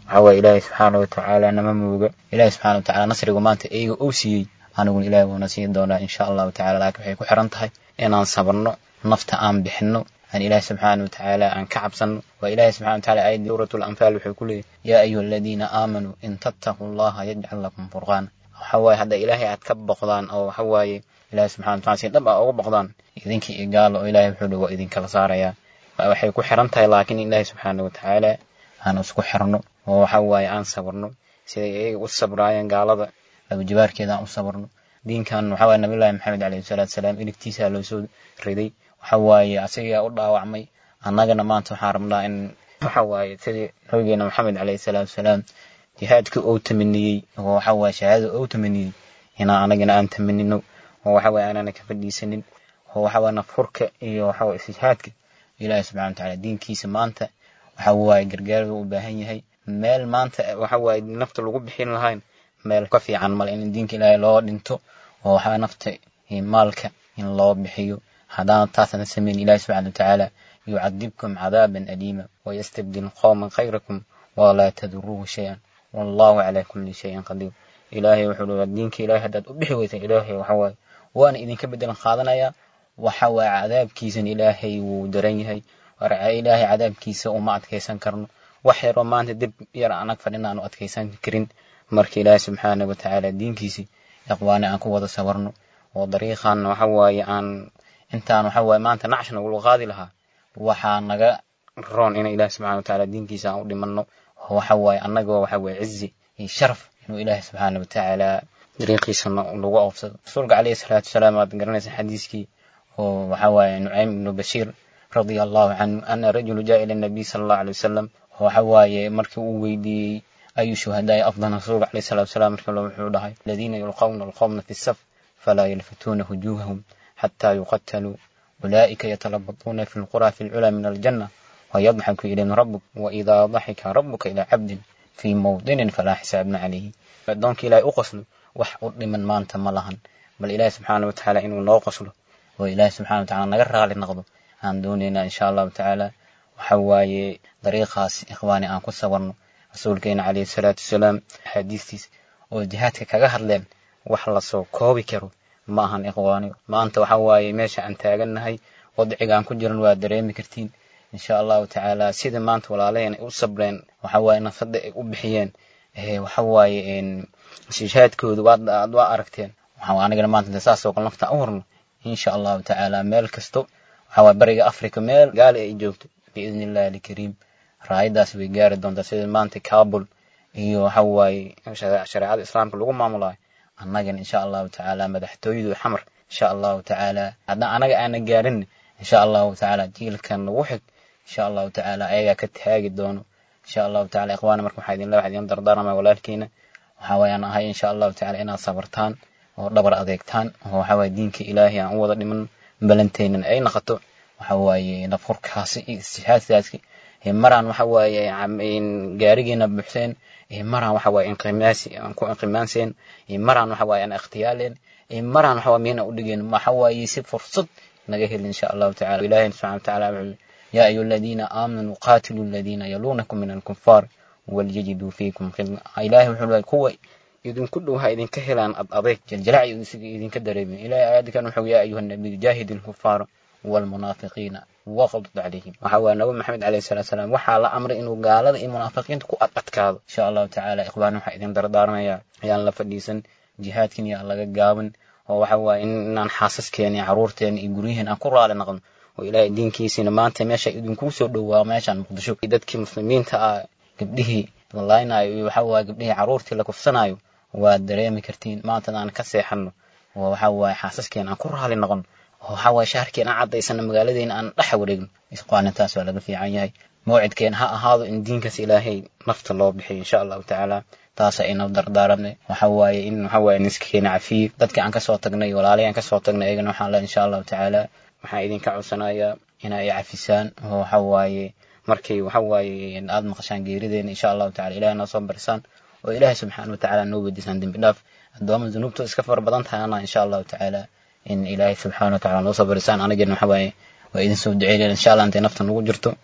waxa waaye ilaahay subxaana watacaala nama mooga ilaahay subxaana watacaala nasrigu maanta iyaga uu siiyey aniguna ilaahay wuuna siin doonaa insha allahu tacala laakiin waxay ku xiran tahay inaan sabarno nafta aan bixinno aan ilaahay subxaana watacaala aan ka cabsanno waa ilaahay subxana watacaala aayadii suuratul anfaal wuxuu ku leeyahy yaa ayuha aladiina aamanuu in tattaquu allaha yajcal lakum furqaana waxa waaye hadda ilaahay aad ka boqdaan oo waxa waaye ilaahay subxana wataala si dhab ah uga boqdaan idinkii iyo gaalo oo ilaahay wuxuu dhi waa idinkala saarayaa waxay ku xiran tahay laakiin ilaahay subxaana watacaala aan isku xirno oo waxa waaye aan sabarno siday iyaga u sabraayeen gaalada labajabaarkeeda aan u sabarno diinkan waxa waaye nabiyullaahi maxamed calayhi salaatu salaam iligtiisaa loo soo riday waxa waaye asagaa u dhaawacmay annagana maanta waxaan rabnaa in waxa waaye sidii nabigeena maxamed calayhi salaatu salaam jihaadka uu tamaniyey oo waxa waaye shahaadada uu tamaniyey inaan anagana aan tamanino oo waxa waaye aanana ka fadhiisanin oo waxa waaye nafhurka iyo waxa waaye istijhaadka ilaahi subxana watacaala diinkiisa maanta waxa waaye gargaar u baahan yahay meel maanta waxa waaye nafta lagu bixin lahayn meel ka fiican male in diinka ilaahay loo dhinto oo waxaa nafta iyo maalka in loo bixiyo haddaan taasana samayn ilaahi subxana watacaala yucadibkum cadaaban aliima wayastabdil qowman khayrakum walaa taduruuhu shay-an wallahu calaa kulli shayin qadiir ilaahay wuxuu leeyahay diinka ilaahay haddaad u bixi weysa ilaahay waxa waaye waana idinka bedelan qaadanayaa waxa waaye cadaabkiisan ilaahay wuu daran yahay ilaahay cadaabkiisa uma adkaysan karno wax yaroo maanta dib yar anag fadhin aanu adkaysan karin marka ilaahay subxaana watacaala diinkiisi iqwaani aan ku wada sabarno oo dariiqan waxa waaye aan intaan waxa waaye maanta nacsh nagula qaadi lahaa waxaa naga roon in ilaahay subxana watacaala diinkiisa aan u dhimanno oo waxa waaye annagoo waxa waaye cizi iyo sharaf inuu ilaahay subxaana watacaala dariiqiisa lagu oofsado rasuulka calayhi salaatu wasalaam waad garanaysa xadiiskii oo waxa waaye nucaym ibnu bashiir radia allahu canhu ana rajulu jaa ila nabiy sala allahu alay wasalam waxa waaye markii uu weydiiyey ayu shuhadaai afdal rasuulka calayhi salaatu wasalaam markii le wuxuu dhahay aladiina yulqawna alqawma fi saf falaa yalfituuna wujuuhahum xataa yuqataluu ulaa'ika yatalabatuuna fi lqura fi lculaa min aljanna wayadxaku ilayhim rabuk waidaa daxika rabuka ilaa cabdin fii mawdinin falaa xisaabna calayhi addoonka ilaahay u qoslo wax u dhiman maanta ma lahan bal ilaahi subxaana watacaala inuu noo qoslo oo ilaahi subxana watacaala naga raali noqdo aan doonaynaa insha allahu tacaala waxa waaye dariiqaas ikhwaani aan ku sabarno rasuulkeena calayhi salaatu wasalaam axaadiistiis oo jihaadka kaga hadleen wax lasoo koobi karo ma ahan ikhwaani maanta waxa waaye meesha aan taagannahay wadciga aan ku jiran waa dareemi kartiin insha allahu tacaala sida maanta walaalaheen ay u sabreen waxa waaye nafada ay u bixiyeen waxa waaye jihaadkooda waad waa aragteen waxa anigana maanta saasoo kale nafta u horno insha allahu tacaala meel kasto waxa waaye bariga africa meel gaali ay joogto biidni illahi alkariim raayadaas way gaari doontaa sida maanta kabul iyo waxa waaye shareecada islaamka lagu maamulayo annagana insha allahu tacaala madaxtooyadu xamar insha allahu tacaala haddaan anaga aana gaarin insha allahu tacaala jiilkan nagu xig insha allahu tacaala ayagaa ka taagi doono insha allahu tacaala ikhwaana marka waxaa idinle waxaa idin dardaarmaya walaalkiina waxaa waayaan ahay insha allahu tacaala inaad sabartaan oo dhabar adeegtaan oo waxa waaye diinka ilaahay aan u wada dhiman balanteynan ay noqoto waxa waaye nafhurkaasi iyo istixaadkaasi maraan waxa waaye gaarigeena buuxseen maraan waxa waaye inqimaasi aan ku inqimaanseen maraan waxa waaye aan ikhtiyaaleen maraan waxa waaye miyana u dhigeen waxa waaye si fursad naga heli insha allahu tacaala ilaahay subxana watacaala wuxuu يا أيها الذين آمنوا قاتلوا الذين يلونكم من الكفار وليجدوا فيكم خلنا إلهي وحول كوي إذن كلها إذن كهلان أضيك جلجلع إذن كدريبين إلهي آيات كانوا يا أيها النبي جاهد الكفار والمنافقين وغضض عليهم وحوى النبي محمد عليه الصلاة والسلام وحال أمر إنه قال هذا المنافقين تكو أتكاد إن شاء الله تعالى إخوانهم إذن دردارنا يا يا الله فديسن جهادكن يا الله قاون وحوى إن حاسسكين يا عرورتين يقوليهن أكو على نغم oo ilaahay diinkiisina maanta meesha idinkuu soo dhowaa meeshaan muqdisho dadkii muslimiinta ah gabdhihii la laaynayo iyo waxa waaye gabdhihii carruurtii la kufsanayo waa dareemi kartiin maanta aan ka seexanno oo waxa waaye xaasaskeen aan ku raali noqon oo waxa waaye shaharkeen aan caddaysano magaaladeena aan dhex wareegno isqaanintaas waa laga fiican yahay mawcidkeen ha ahaado in diinkaas ilaahay nafta loo bixiyo insha allahu tacaala taasa inoo dardaaranay waxa waaye in waxa waaye niskakeena cafiyo dadkii aan kasoo tagnay walaalihii aan kasoo tagnay ayagana waxaan leeyahay insha allahu tacaala waxaan idinka codsanayaa in ay cafisaan oo waxa waaye markay waxa waaye aad maqashaan geerideena insha allahu tacala ilahay noo soo barisaan oo ilaahay subxaana watacaala noo weydiisaan dembi dhaaf addooma dunuubtu iska fara badan tahayna insha allahu tacaala in ilaahay subxaana watacaala noo soo barisaan anagana waxa waaye waa idin soo duceynayna insha allah intay nafta nagu jirto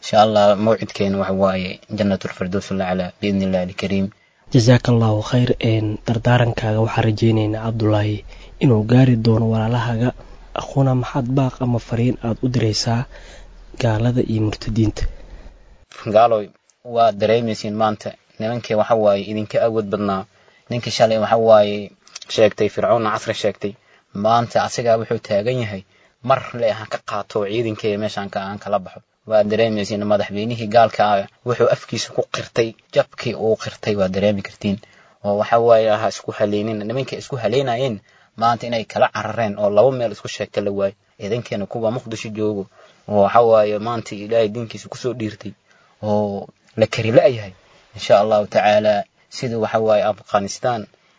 insha allah mawcidkeena waxa waaye jannatulfirdows alaclaa biidni illahi alkariim jasaaka allahu khayr dardaarankaaga waxaan rajaynaynaa cabdulaahi inuu gaari doono walaalahaga aquuna maxaad baaq ama fariin aada u diraysaa gaalada iyo murtadiinta gaaloy waa dareemaysiin maanta nimankii waxa waaye idinka awood badnaa ninkii shalay waxa waaye sheegtay fircoonna casri sheegtay maanta asigaa wuxuu taagan yahay mar le aan ka qaato ciidankeyga meeshaan aan kala baxo waa dareemaysiin madaxweynihii gaalka ah wuxuu afkiisa ku qirtay jabkii uu qirtay waa dareemi kartiin oo waxa waaye ha isku haleynin nimankay isku haleynayeen maanta inay kala carareen oo laba meel isku sheegta la waayo ciidankeena kuwa muqdisho joogo oo waxa waaye maanta ilaahay diinkiisa kusoo dhiirtay oo la kari la-yahay insha allahu tacaala sida waxa waaye afghanistan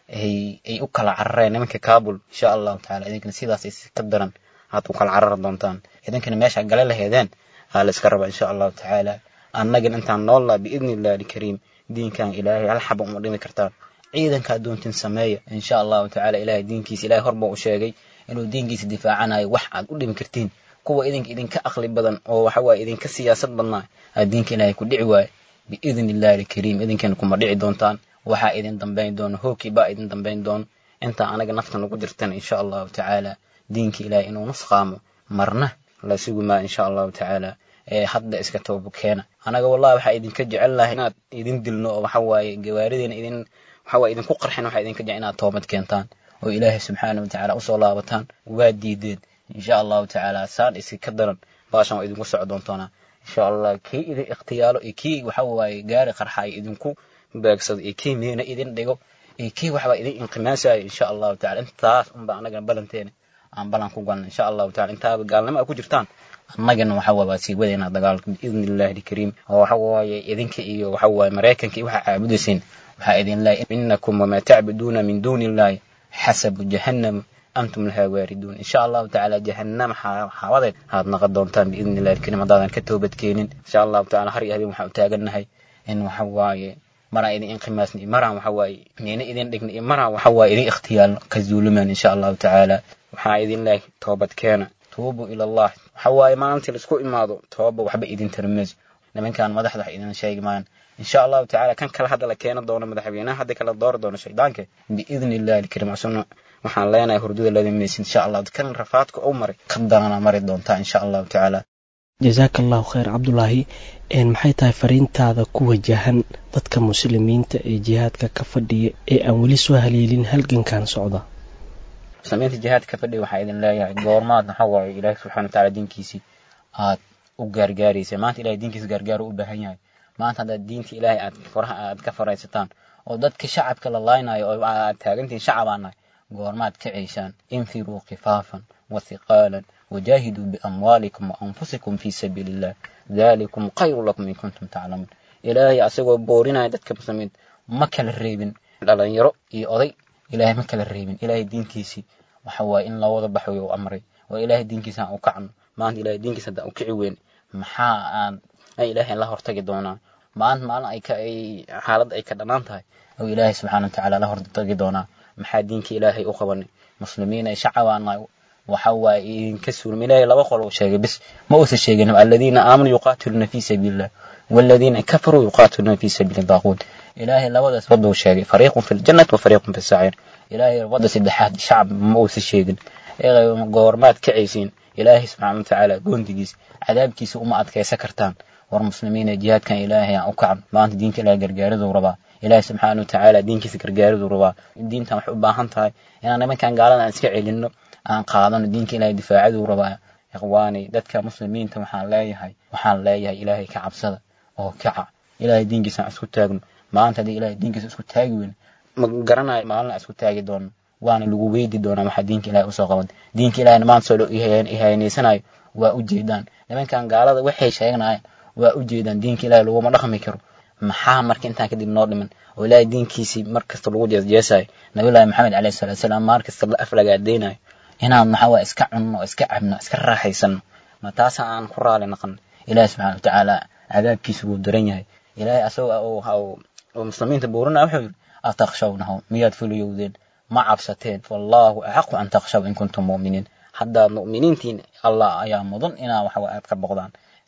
ay ay u kala carareen nimanka kabul insha allahu tacaala idinkana sidaas ka daran aad u kala carari doontaan idinkana meesha gale laheedeen aa la iska raba insha allahu tacaala annagana intaan noollaa biidni illahi alkariim diinkan ilaahay hal xaba uma dhimi kartaan ciidanka addoontin sameeya insha allahu tacaala ilaahay diinkiisa ilaahay horba u sheegay inuu diinkiisa difaacanayo wax aad u dhimi kartiin kuwa idinka idinka aqli badan oo waxa waaye idinka siyaasad badnaa aa diinka ilaahay ku dhici waaye biidni illahi alkariim idinkana kuma dhici doontaan waxaa idin dambayn doono hoogkii baa idin dambayn doono intaa anaga nafta nagu jirtana insha allahu tacaala diinka ilaahay inuu nusqaamo marna la sugi maa insha allahu tacaala ee hadda iska toobo keena anaga wallahi waxaa idinka jecel lahay inaad idin dilno oo waxa waaye gawaarideena idin waxa waaye idinku qarxin waxaa idinka jecel inaad toobad keentaan oo ilaahay subxaana wa tacaala usoo laabataan waa diideen insha allahu tacaala saan isi ka daran baashan waa idinku soco doontoonaa insha allah kii idin ikhtiyaalo iyo kii waxa waaye gaari qarxaay idinku beegsado iyo kii miina idin dhigo iyo kii waxbaa idin inqimaasayo insha allahu tacala intaas unba anagana balanteena aan balan ku galna insha allahu tacala intaaba gaalnimo a ku jirtaan annagana waxa waaye waa sii wadaynaa dagaalka biidni illahi alkariim oo waxa waaye idinka iyo waxa waaye maraykanka iyo waxa caabudayseen waxaa idin leeyahay inakum wamaa tacbuduuna min duuni illahi xasabu jahannam antum lahaa waariduun insha allahu tacaala jahannam xaawadeed aad naqon doontaan biidni illahi alkariim haddaadan ka toobadkeenin insha allahu tacaala har iyo habeen waxaan u taagannahay in waxa waaye maraan idin inqimaasna iyo maraan waxa waaye miina idin dhigna iyo maraan waxa waaye idin ikhtiyaalno ka zuulumaan insha allahu tacaala waxaa idin leeyahay toobadkeena tuubu ila allah waxa waaye maalintii laisku imaado tooba waxba idin tarmayso nimankan madaxda wax idin sheegi maayan insha allahu tacaala kan kale hadda la keena doono madaxweynaha hadda kala doori doono shaydaanka biidni illahi alkariim asuna waxaan leenahay hurdada ladamaysin insha allah kan rafaadka u maray ka daana mari doontaa insha allahu tacaala jasaaka allahu khayr cabdulaahi maxay tahay fariintaada ku wajahan dadka muslimiinta ee jihaadka ka fadhiya ee aan weli soo haleelin halgankan socda muslimiinta jihaadka ka fadhiya waxaa idin leeyahay goormaad waxa waaye ilaahi subxana watacaala diinkiisii aad u gaargaaraysa maanta ilahay diinkiisa gaargaar u baahan yahay maanta haddaad diinta ilaahay aad faraha aad ka faraysataan oo dadka shacabka la laaynayo oo aad taagantihiin shacabaa nahay goormaad ka ceyshaan infiruu khifaafan wa hiqaalan وجاهدوا بأموالكم وأنفسكم في سبيل الله ذلكم خير لكم إن كنتم تعلمون إلهي أسوأ بورنا دتك مسلمين ما كلا الريبن لأن يرى يأضي إلهي ما كلا الريبن إلهي دين كيسي وحوا إن لا وضع بحوي وأمري وإلهي دين كيسا أوكعن ما أنت إلهي دين كيسا أوكعي وين محا أن أي إلهي الله ارتقي دونا ما أنت ما أي كأي حالد أي كدنان تهي أو إلهي سبحانه وتعالى الله ارتقي دونا محا دينك إلهي أخواني مسلمين أي شعوانا waxa waaye idinka suurma ilaahay laba qol uu sheegay bis ma uusan sheegin aladiina aamanuu yuqaatiluuna fii sabiilillah waladiina kafaruu yuqaatiluuna fii sabiili daaquud ilaahay labadaas wadda uu sheegay fariiqun fi ljannati wa fariiqun fi saciir ilaahay wadda saddexaad shacab ma uusan sheegin goormaad kacaysiin ilaahay subxaana watacaala goondigiis cadaabkiisa uma adkaysan kartaan war muslimiina jihaadkan ilaahay aan u kacan maanta diinta ilaahay gargaariduu rabaa ilaahay subxaana watacaala diinkiisa gargaariduu rabaa diintan waxay u baahan tahay inaan nimankan gaalada aan iska celinno aan qaadano diinka ilaahay difaacaduu rabaa ikhwaani dadka muslimiinta waxaan leeyahay waxaan leeyahay ilaahay ka cabsada oo kaca ilaahay diinkiisa aan isku taagno maanta haddii ilaahay diinkiisa isku taagi weyn ma garanayo maalin aan isku taagi doono waana lagu weydi doonaa waxaa diinka ilaahay usoo qaban diinka ilaahayna maanta soo ihaynaysanayo waa u jeedaan nimankan gaalada waxay sheeganayaan waa u jeedaan diinka ilaahay laguma dhaqmi karo maxaa marka intaan kadib noo dhiman oo ilaahay diinkiisii mar kasta lagu jeesjeesayo nabiyullaahi maxamed calayhi salaatu salaam maar kasta la aflagaadeynayo inaan maxaa waa iska cunno iska cabno iska raaxaysano ma taasa aan ku raali naqon ilaahi subxana watacaala cadaabkiisa wuu daran yahay ilaahay asagoo oo muslimiinta buurina wuxuu yidhi atakhshawnahu miyaad fuliyowdeen ma cabsateen wallaahu axaqu an takhshaw in kuntum mu'miniin haddaad mu'miniintiin allah ayaa mudan inaa waxa aad ka boqdaan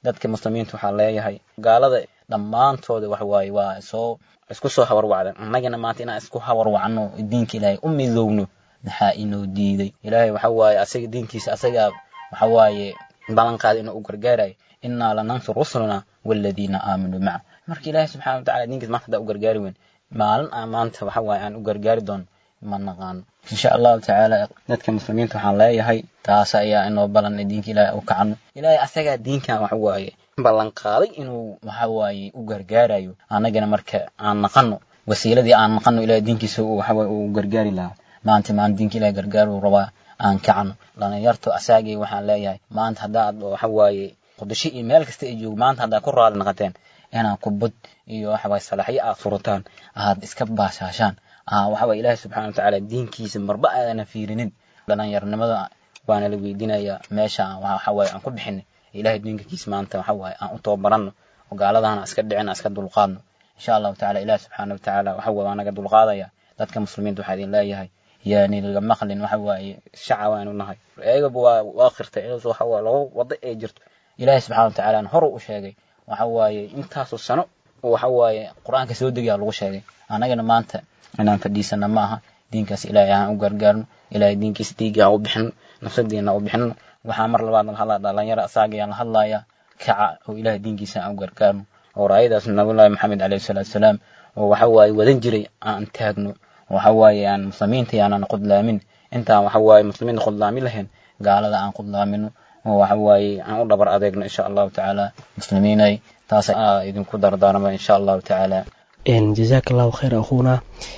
dadka muslimiinta waxaa leeyahay gaalada dhammaantooda waxa waaye waa soo isku soo hawarwacdan annagana maanta inaan isku hawarwacno diinka ilaahay u midowno maxaa inoo diiday ilaahay waxa waaye asaga diinkiisa asagaa waxa waaye ballanqaada inuu u gargaarayo innaa lanansur rusulana waaladiina aamanuu maca marka ilaahay subxana watacala diinkiisa maanta haddaa u gargaari weyn maalin aan maanta waxa waaye aan u gargaari doono ma naqaano insha allahu tacaala dadka muslimiinta waxaan leeyahay taas ayaa inoo balan diinka ilaahay u kacano ilaahay asagaa diinkan waxa waaye ballanqaaday inuu waxa waaye u gargaarayo annagana marka aan naqano wasiiladii aan naqano ilahay diinkiisa waxa waaye uu gargaari lahaa maanta maan diinka ilahay gargaar uu rabaa aan kacno dhalinyarto asaagay waxaan leeyahay maanta haddaad waxa waaye qudasho iyo meel kasta ay joogo maanta haddaad ku raali naqateen inaad kubad iyo waxa waaye salaxyo aad furataan aad iska baashaashaan waxa waaye ilaahay subxana watacaala diinkiisa marba aadana fiirinin dhalinyarnimada waana la weydiinayaa meesha waxa waaye aan ku bixinay ilaahay diinkiisa maanta waxa waaye aan u tababaranno oo gaaladahana iska dhicin iska dulqaadno insha allahu tacala ilaahi subxaana watacaala waxa waaye waa naga dulqaadaya dadka muslimiinta waxaa idin leeyahay yani laga maqlin waxa waaye shaca waanu nahay ayagaba waa waa qirtay in waxa waaye laga wada ay jirto ilaahi subxana watacaala hor u sheegay waxa waaye intaasoo sano waxa waaye qur-aanka soo degaa lagu sheegay annagana maanta inaan fadhiisana ma aha diinkaas ilaahay aan u gargaarno ilaahay diinkiisa dhiigga aan u bixino nafsadeena u bixino waxaa mar labaad la hadlaa dhalinyaro asaagayaan la hadlayaa kaca oo ilaahay diinkiisa aan u gargaarno oo raayadaas nabiyullaahi maxamed calayhi salaatu wasalaam oo waxa waaye wadan jiray aan taagno waxa waaye aan muslimiinta aanan qudlaamin intaan waxa waaye muslimiinta qudlaamin lahayn gaalada aan qudlaamino oo waxa waaye aan u dhabar adeegno insha allahu tacaala muslimiinay taas idinku dardaarma insha allahu tacaala jazaaka allahu khayr akhuuna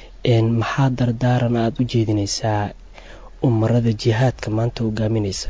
maxaa dardaaran aada u jeedinaysaa umarada jihaadka maanta hogaaminaysa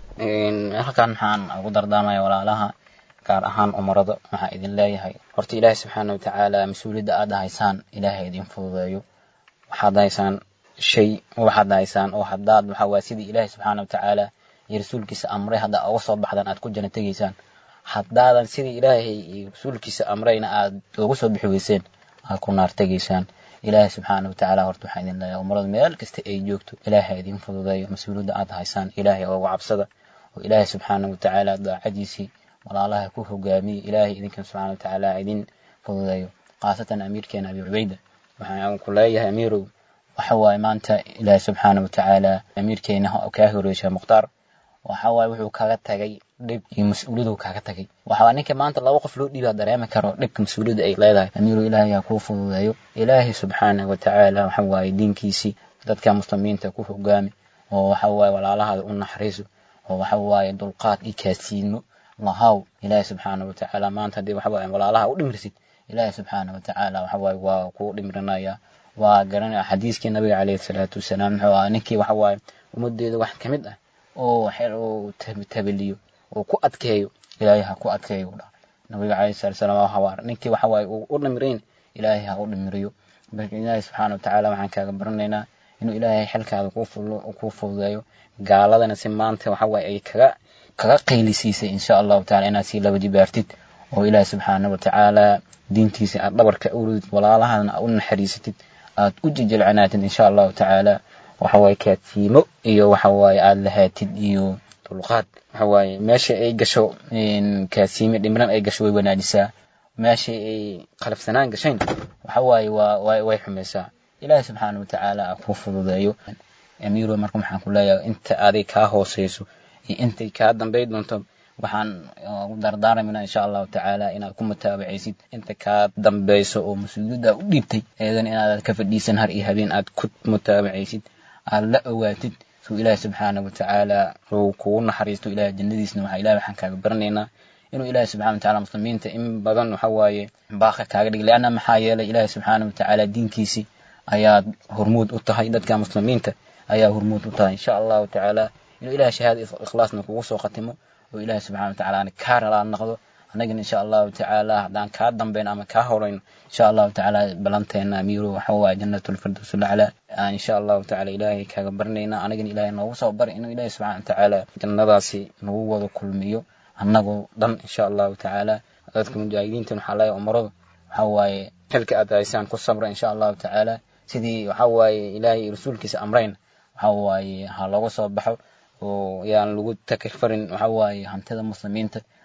halkan maxaan ugu dardaarmaya walaalaha gaar ahaan umarada waxaa idin leeyahay horta ilaahay subxaana watacaala mas-uuliyadda aad haysaan ilaahay idin fududeeyo waxaad haysaan shay waxaad haysaan oo haddaad waxa waye sidii ilaahay subxaana watacaala iyo rasuulkiisa amray haddaa uga soo baxdaan aad ku jana tegaysaan haddaadan sidii ilaahay iyo rasuulkiisa amrayna aad uga soo bixi weyseen aad ku naar tegaysaan ilaahay subxaana watacaala horta waxaa idin leeyahay umarada meel kasta ay joogto ilaahay idin fududeeyo mas-uuliyadda aad haysaan ilaahay uga cabsada oo ilaahay subxaana watacaala daacadiisii walaalaha ku hogaamiye ilaahay idinkan subxaana watacaala idin fududeeyo khaasatan amiirkeena abi cubayda waxaan ku leeyahay amiirow waxa waaye maanta ilaahay subxaana watacaala amiirkeena kaa horeysha mukhtaar waxa waaye wuxuu kaga tagay dhib iyo mas-uuliyadu kaaga tagay waxaa ninka maanta laba qof loo dhiibaa dareemi karo dhibka mas-uuliyadda ay leedahay amiirow ilaahay ha kuu fududeeyo ilaahay subxaana watacaala waxa waaye diinkiisii dadka muslimiinta ku hogaami oo waxa waaye walaalahaada u naxariiso oo waxa waaye dulqaad iyo kaasiino lahaw ilaahay subxaana watacaala maanta haddii waxa waaye walaalaha u dhimirsid ilaahay subxaana watacaala waxa waaye waa kuu dhimirinaya waa garanaya xadiiskii nabiga calayhi salaatu wasalaam muxuu ahaa ninkii waxa waaye ummadeeda wax ka mid ah oo xel uu tabaliyo oo ku adkeeyo ilaahay ha ku adkeeyo u dhaha nabiga calayhi salaatu wasalaam waa hawaar ninkii waxa waaye uu u dhimirayn ilaahay ha u dhimiriyo marka ilaahay subxaana watacaala waxaan kaaga baranaynaa inuu ilaahay xilkaada kuu fududeeyo gaaladana si maanta waxa waaye ay kaga kaga qaylisiisay insha allahu tacala inaad sii laba jibaartid oo ilaahay subxaana watacaala diintiisa aad dhabarka uridid walaalahana u naxariisatid aad u jijilcanaatid insha allahu tacaala waxa waaye kaatiimo iyo waxa waaye aad lahaatid iyo dulqaad waxa waaye meesha ay gasho kaasiime dhimran ay gasho way wanaajisaa meesha ay qalafsanaan gashayn waxa waaye waa way xumaysaa ilaahay subxaana watacaala a kuu fududeeyo amiiro marka waxaan ku leeyahay inta aday kaa hooseyso iyo intay kaa dambay doonto waxaan ugu dardaarmaynaa insha allahu tacaala inaad ku mutaabacaysid inta kaa dambeyso oo mas-uuliyadda u dhiibtay eedan inaad ka fadhiisan har iyo habeen aad ku mutaabacaysid aad la owaatid suu ilaahi subxaana watacaala uu kugu naxariisto ilahay jannadiisna waxaa ilahi waxaan kaaga baranaynaa inuu ilaahi subxana watacaala muslimiinta in badan waxa waaye baaqa kaaga dhigay leanna maxaa yeelay ilaahi subxaana watacaala diinkiisii ayaad hormuud u tahay dadka muslimiinta ayaa hormuud u tahay insha allahu tacaala inuu ilahay shahaada ikhlaasna kugu soo khatimo oo ilaahi subxana watacaala aan kaa ralaa noqdo annagana insha allahu tacaala haddaan kaa dambayn ama kaa horayno insha allahu tacaala balanteena amiiro waxa waaye jannatulfirdows lacla aan insha allahu tacaala ilaahay kaaga baranaynaa anagana ilaahay noogu soo bari inuu ilaahi subxana watacaala jannadaasi nagu wada kulmiyo annagoo dhan insha allahu tacaala dadka mujaahidiintan waxaa leeyahay umaradu waxa waaye xilka aad haysaan ku sabra insha allahu tacaala sidii waxa waaye ilaahay rasuulkiisa amrayn waxa waaye ha looga soo baxo oo yaan lagu takirfarin waxa waaye hantida muslimiinta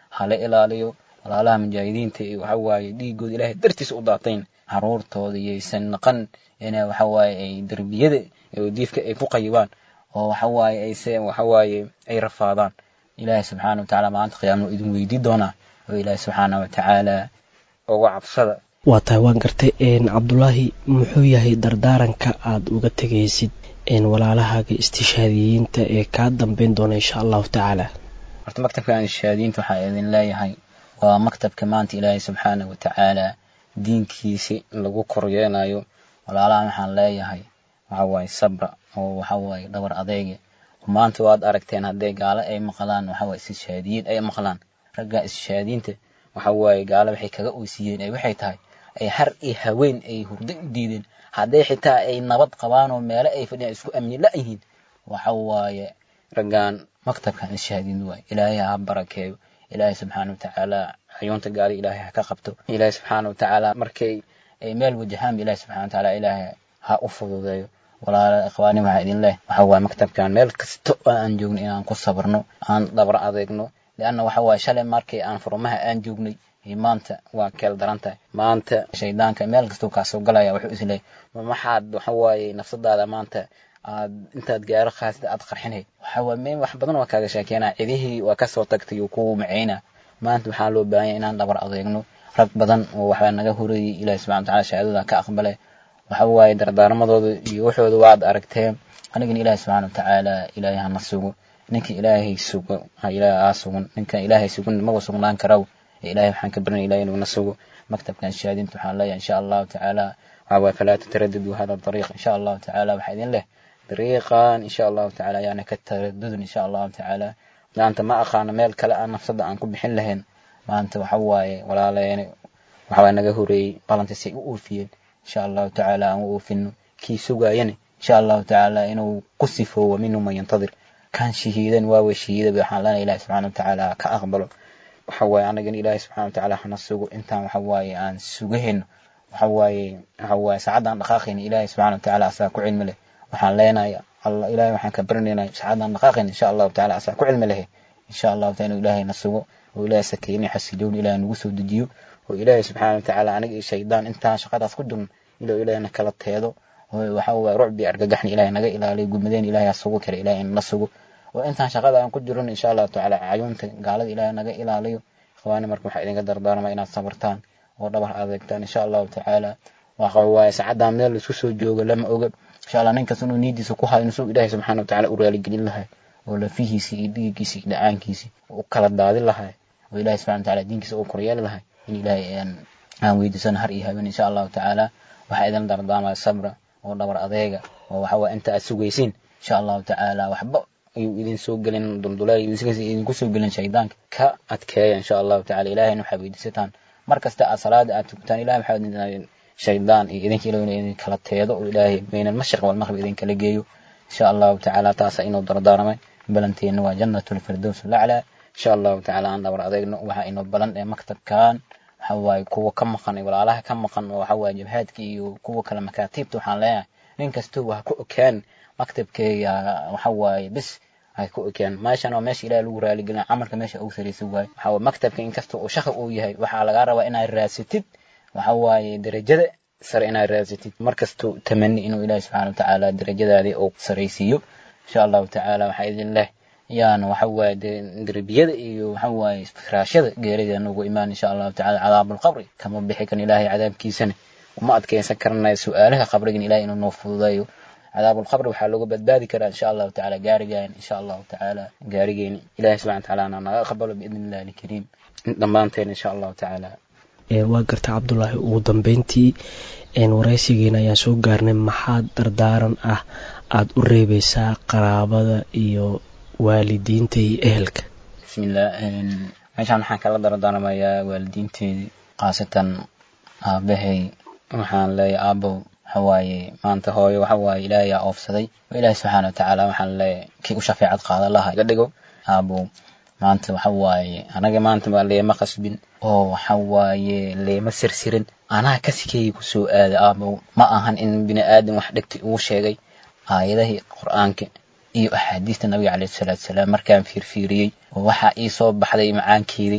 hala ilaaliyo walaalaha mujaahidiinta iyo waxa waaye dhiigooda ilaahay dartiisa u daatayn caruurtooda yaysan naqan ina waxa waaye ay derbiyada oo diifka ay ku qayibaan oo waxa waaye ayse waxa waaye ay rafaadaan ilaahay subxaana wa tacaala maalinta qiyaama idin weydii doonaa oo ilaahay subxaana wa tacaala uga cabsada waa tahay waan gartay cabdulaahi muxuu yahay dardaaranka aad uga tegaysid walaalahaaga istishaadiyiinta ee kaa dambeyn doona insha allahu tacaala horta maktabkan istishaadiyiinta waxaa idin leeyahay waa maktabka maanta ilaahay subxaana wa tacaala diinkiisi lagu koryeelayo walaalahan waxaan leeyahay waxa waaye sabra oo waxa waaye dhabar adeega maanta waad aragteen hadday gaalo ay maqlaan waxa waaye istishaadiyiin ay maqlaan ragga istishaadiyiinta waxa waaye gaalo waxay kaga oysiiyeen ay waxay tahay ay har iyo haween ay hurdo u diideen hadday xitaa ay nabad qabaan oo meelo ay fadhiyaan isku amni la-yihiin waxa waaye raggan maktabkan ishaadiin waay ilaahay ha barakeeyo ilaahay subxaana wa tacaala cayuunta gaali ilaahay ha ka qabto ilaahay subxaana wa tacaala markay ay meel wajahaan ilaahay subxana wa tacaala ilaahay ha u fududeeyo walaala ikhwaani waxaa idin leh waxa waaye maktabkan meel kasta oo aan joogno inaan ku sabrno aan dhabar adeegno lianna waxa waaye shalay markii aan furmaha aan joognay maanta waa keel daran tahay maanta shaydaanka meel kastuu kaa soo galaya wuxuu isleeyahy ma maxaad waxa waaye nafsadaada maanta aad intaad gaaro khaasida aad qarxinay waxa waaye meel wax badan waa kaaga sheekeenaa cidihii waa kasoo tagtay oo kugu maceyna maanta waxaa loo baahan yahay inaan dhabar adeegno rag badan oo waxbaa naga horreeyey ilaahi subxana wa tacala shahaadada ka aqbalay waxa waaye dardaarmadooda iyo waxooda waad aragteen anigana ilaahi subxana wa tacaala ilaahay hana sugo ninka ilaahay sugo ha ilaahay aa sugan ninka ilaahay sugan maba sugnaan karaw ilahay waxaan ka barinaya ilahay inuu na sugo maktabkan shahaadinta waxaan leeyahay insha allahu tacaala waxa waaye falaa tataradadu hada dariiq insha allahu tacaala waxaa idin leh dariiqan insha allahu tacaala ayaana ka taradudin insha allahu tacaala maanta ma aqaano meel kale aan nafsada aan ku bixin lahayn maanta waxa waaye walaaleene waxa waaye naga horeeyey balantiisay u oofiyeen insha allahu tacaala aan u oofino kii sugaayane insha allahu tacaala inuu ku sifoowo minhu man yantadir kan shahiidan waawe shahiidaba waxaan leenahay ilahi subxana wa tacaala ka aqbalo waxa waaye anagana ilaahay subxana wa tacaala hana sugo intaan waxa waaye aan sugahayno waxa waaye waxa waaye saacadaan dhaqaaqayna ilaahay subxana wa tacaala asaa ku cilmi leh waxaan leenahay allah ilaahay waxaan ka baranaynaa saacadaan dhaqaaqayna insha allahu tacaala asaa ku cilmi lehe insha allahu taala inuu ilaahay na sugo oo ilaahay sakeyni xasiloon ilaahay nagu soo dejiyo oo ilaahay subxana wa tacaala aniga iyo shaydaan intaan shaqadaas ku jirno inuu ilaahay na kala teedo oo waxa waaye rucbi argagaxna ilaahay naga ilaaliyo gudmadeen ilaahay ha sugo kale ilaahay na sugo oo intaan shaqada aan ku jirin insha allahu tacaala cayuunta gaalada ilaahay naga ilaaliyo ikhwaani marka waxaa idinka dardaarmaa inaad sabartaan oo dhabar adeegtaan insha allahu tacaala waxa waaye saacadaan meel laisku soo joogo lama oga insha allah ninkas inuu niidiisa ku hayo inuu ilaahay subxaana wa tacaala u raaligelin lahay oo lafihiisi iyo dhiiggiisi iyo dhacaankiisi u kala daadin lahay oo ilaahay subxana wa tacaala diinkiisa u koryeeli lahay in ilaahay aan weydiisano har iyo habeen insha allahu tacaala waxaa idin dardaarmaya sabra oo dhabar adeega oo waxa waaye inta aad sugaysiin insha allahu tacaala waxba ayuu idin soo gelin duldulaal idinku soo gelin shaydaanka ka adkeeya insha allahu tacala ilahayna waxaa weydiisataan mar kasta aad salaada aad tukataan ilahay waxaa idin shaydaan iyo idinka ilaah inuu idin kala teedo oo ilaahay bayna almashriq walmaqrib idin kala geeyo insha allahu tacaala taasa inuu dardaaramay balanteenna waa jannatul firdows laclaa insha allahu tacaala aan dhabar adeegno waxaa inoo balan ee maktabkan waxa waaye kuwa ka maqan walaalaha ka maqan oo waxa waaye jabhaadka iyo kuwa kale makaatiibta waxaan leeyahay nin kastoo waa ku okaan maktabkeega waxa waaye bis ay ku ogaan meeshan waa meesha ilaah lagu raaligelina camalka meesha ugu saraysa waaye waxa waaye maktabka inkasta uu shaqo uu yahay waxaa lagaa rabaa inaad raasatid waxa waaye darajada sare inaad raasatid markastuu tamani inuu ilaahi subxaana watacaala darajadaadii uu saraysiiyo insha allahu tacaala waxaa idin leh yaana waxa waaye derbiyada iyo waxa waaye firaashada geerida nugu imaan insha allahu tacaala cadaabulqabri kama bixi kan ilaahay cadaabkiisana uma adkeysan karanayo su-aalaha qabrigan ilahay inuu noo fududeeyo عذاب القبر waxaa looga badbaadi karaa insha allahu tacaala gaarigaan insha allahu tacaala gaarigeeni ilahi subxana watacaala ana naga aqbalo biidni illahi alkariim dhammaanteen insha allahu tacaala waa garta cabdulaahi ugu dambeyntii waraysigeena ayaan soo gaarnay maxaa dardaaran ah aada u reebeysaa qaraabada iyo waalidiinta iyo ehelka bismillah meeshaan waxaan kala dardaarmayaa waalidiinteedii khaasatan aabahay waxaan leeyahay aabow waxawaaye maanta hooyo waxawaaye ilaahay aa oofsaday oo ilaahay subxaana watacaala waxaan leeyahay kii u shafeecad qaadan laha iga dhigo aabow maanta waxawaaye anaga maanta waa leema qasbin oo waxawaaye leema sirsirin anaa kasikeeyi kusoo aaday aabow ma ahan in bini aadam wax dhegtay uu sheegay aayadahii qur-aanka iyo axaadiista nabiga caleyhi salaatu salaam markaan fiirfiiriyey oo waxaa ii soo baxday macaankeedii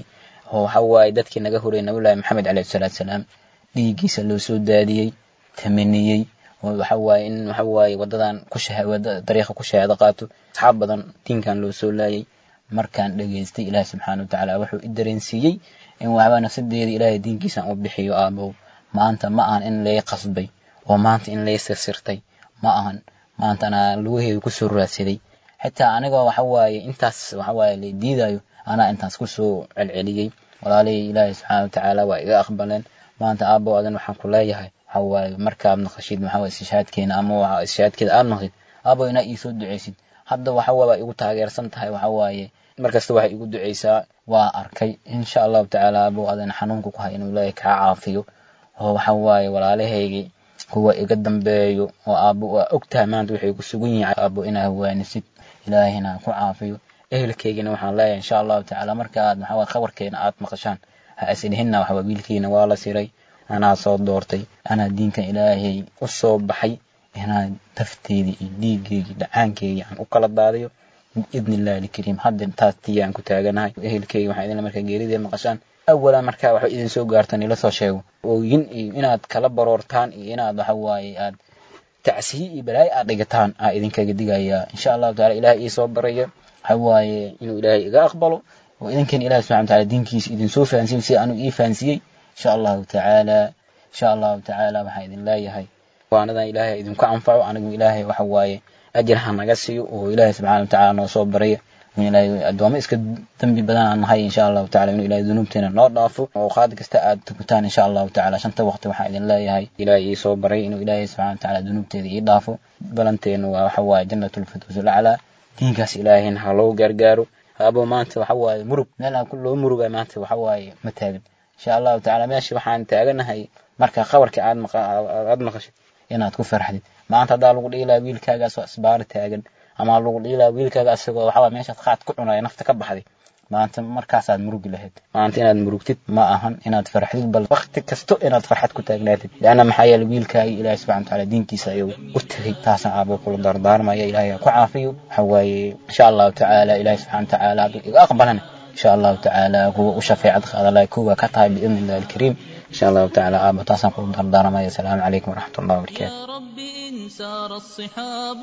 oo waxa waaye dadkii naga horey nabiyullaahi maxamed calayhi salaatu salaam dhiiggiisa loo soo daadiyey tamaniyey oo waxa waaye in waxa waaye wadadan ku wada dariiqa ku shahaado qaato asxaab badan diinkan loo soo laayay markaan dhegaystay ilaahi subxaana wa tacaala wuxuu i dareensiiyey in waxbaa nafsadeeda ilaahay diinkiisan u bixiyo aabow maanta ma ahan in lay qasbay oo maanta in lay sirsirtay ma ahan maanta anaa lugaheeda kusoo raadsaday xitaa anigoo waxa waaye intaas waxa waaye la diidayo anaa intaas kusoo celceliyey walaalihii ilaahay subxaana wa tacaala waa iga aqbaleen maanta aabbow adan waxaan ku leeyahay waxa waaye markaad naqashid waxa waaye istishaadkeena ama waxa istishaadkeeda aad naqid aabbow inaa iisoo duceysid hadda waxa waaye waa igu taageersan tahay waxa waaye markasta waxay igu duceysaa waa arkay insha allahu tacaala aabbow adan xanuunka ku hay inuu ilaahay kaa caafiyo oo waxa waaye walaalahaygii kuwa iga dambeeyo oo aabbo waa ogtahay maanta waxay ku sugan yihiin aabbo inaa hawaanisid ilaahina ku caafiyo ehelkaygina waxaan leeyahay insha allahu tacaala marka aad waxa waaye khabarkeena aad maqashaan ha isdhihinna waxa waaye wiilkiina waa la siray anaa soo doortay anaa diinkan ilaahay u soo baxay inaan tafteedii iyo dhiiggeygii dhacaankeygii aan u kala daadiyo biidni illahi alkariim hadda taas tii aan ku taaganahay ehelkeyga waxaa idinla markaa geeridee maqashaan awalan markaa waxba idin soo gaartan ila soo sheego ooyin iyo inaad kala baroortaan iyo inaad waxa waaye aad tacsiyi iyo balaayo aad dhigataan aa idinkaga digayaa insha allahu taala ilahay ii soo baraya waxa waaye inuu ilaahay iga aqbalo oo idinkan ilahi subxana wa taala diinkiisa idin soo fahansiyo sida anuu ii fahansiyey insha allahu tacaala insha allahu tacaala waxaan idin leeyahay waanadan ilaahay idinku anfaco anigu ilaahay waxa waaye ajir ha naga siiyo oo ilaahay subxana wa tacaala noo soo baraya in ilaahay addoommo iska dembi badan aan nahay insha allahu tacala inuu ilaahay dunuubteena noo dhaafo oo qaad kasta aad tukutaan insha allahu tacala shanta waqti waxaan idin leeyahay ilaahay ii soo baray inuu ilaahay subxana wa tacaala dunuubteeda ii dhaafo balanteenu waa waxa waaye jannatulfirdows alaclaa diinkaas ilaahayna ha loo gargaaro abo maanta waxa waaye murug meel aan loo muruga maanta waxa waaye ma taagan insha allahu tacala meesha waxaan taaganahay marka khabarka aad aad maqashid inaad ku farxdid maanta haddaa lagu dhihi lahaa wiilkaagaas waa isbaari taagan ama lagu dhihi lahaa wiilkaaga asagoo waxawaa meeshaad qaad ku cunaya nafta ka baxday maanta markaasaad murugi lahayd maanta inaad murugtid ma ahan inaad farxdid bal wakti kasto inaad farxad ku taagnaatid leanna maxaa yeele wiilkaagi ilaahi subxana watacaala diinkiisa ayuu u tegay taasna aabo kula dardaarmaya ilaahay ha ku caafiyo waxa waaye insha allahu tacaala ilaahi subxana watacaala hadduu iga aqbalana insha allahu tacaala kuwa u shafeecad qaadalaya kuwa ka tahay biidni illahi alkariim insha allahu tacaala aabo taasaan kula dardaarmaya asalaamu calaykum waraxmat ullahi wabarakaatu سار الصحاب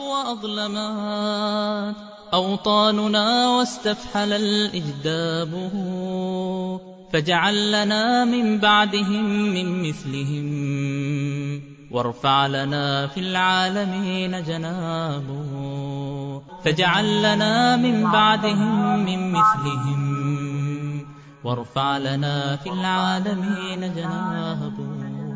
وأظلمات أوطاننا واستفحل الإجداب فاجعل لنا من بعدهم من مثلهم وارفع لنا في العالمين جنابه فاجعل لنا من بعدهم من مثلهم وارفع لنا في العالمين جنابه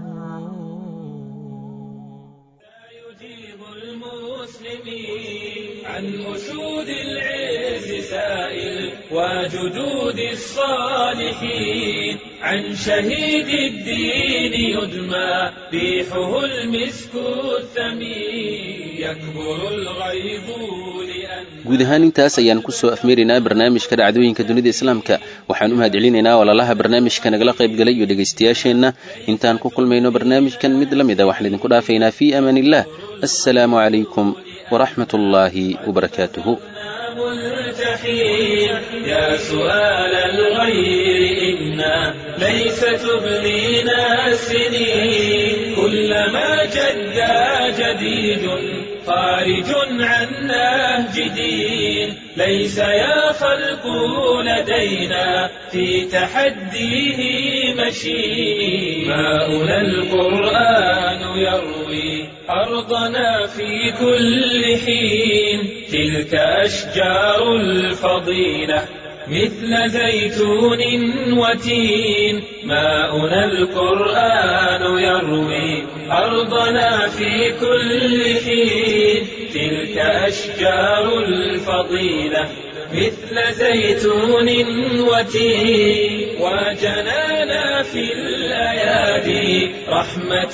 عن أسود العز سائل وجدود الصالحين عن شهيد الدين يدمى ريحه المسك الثمين يكبر الغيظ guud ahaan intaas ayaan kusoo afmeeraynaa barnaamijka dhacdooyinka dunida islaamka waxaan u mahadcelinaynaa walaalaha barnaamijka nagala qaybgalay iyo dhegaystayaasheenna intaan ku kulmayno barnaamijkan mid la mida waxaan idinku dhaafaynaa fii amaan illah assalaamu calaykum waraxmat ullaahi wabarakaatuhu الجحيم يا سؤال الغير إنا ليس تبلينا السنين كلما جدا جديد خارج عن نهج دين ليس يا خلق لدينا في تحديه مشين ماؤنا القرآن يروي أرضنا في كل حين تلك أشجار الفضيلة مثل زيتون وتين ماؤنا القرآن يروي أرضنا في كل حين تلك أشجار الفضيلة مثل زيتون وتين وجنانا في الأيادي رحمة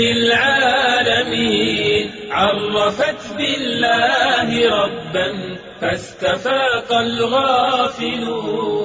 للعالمين عرفت بالله ربا فاستفاق الغافلون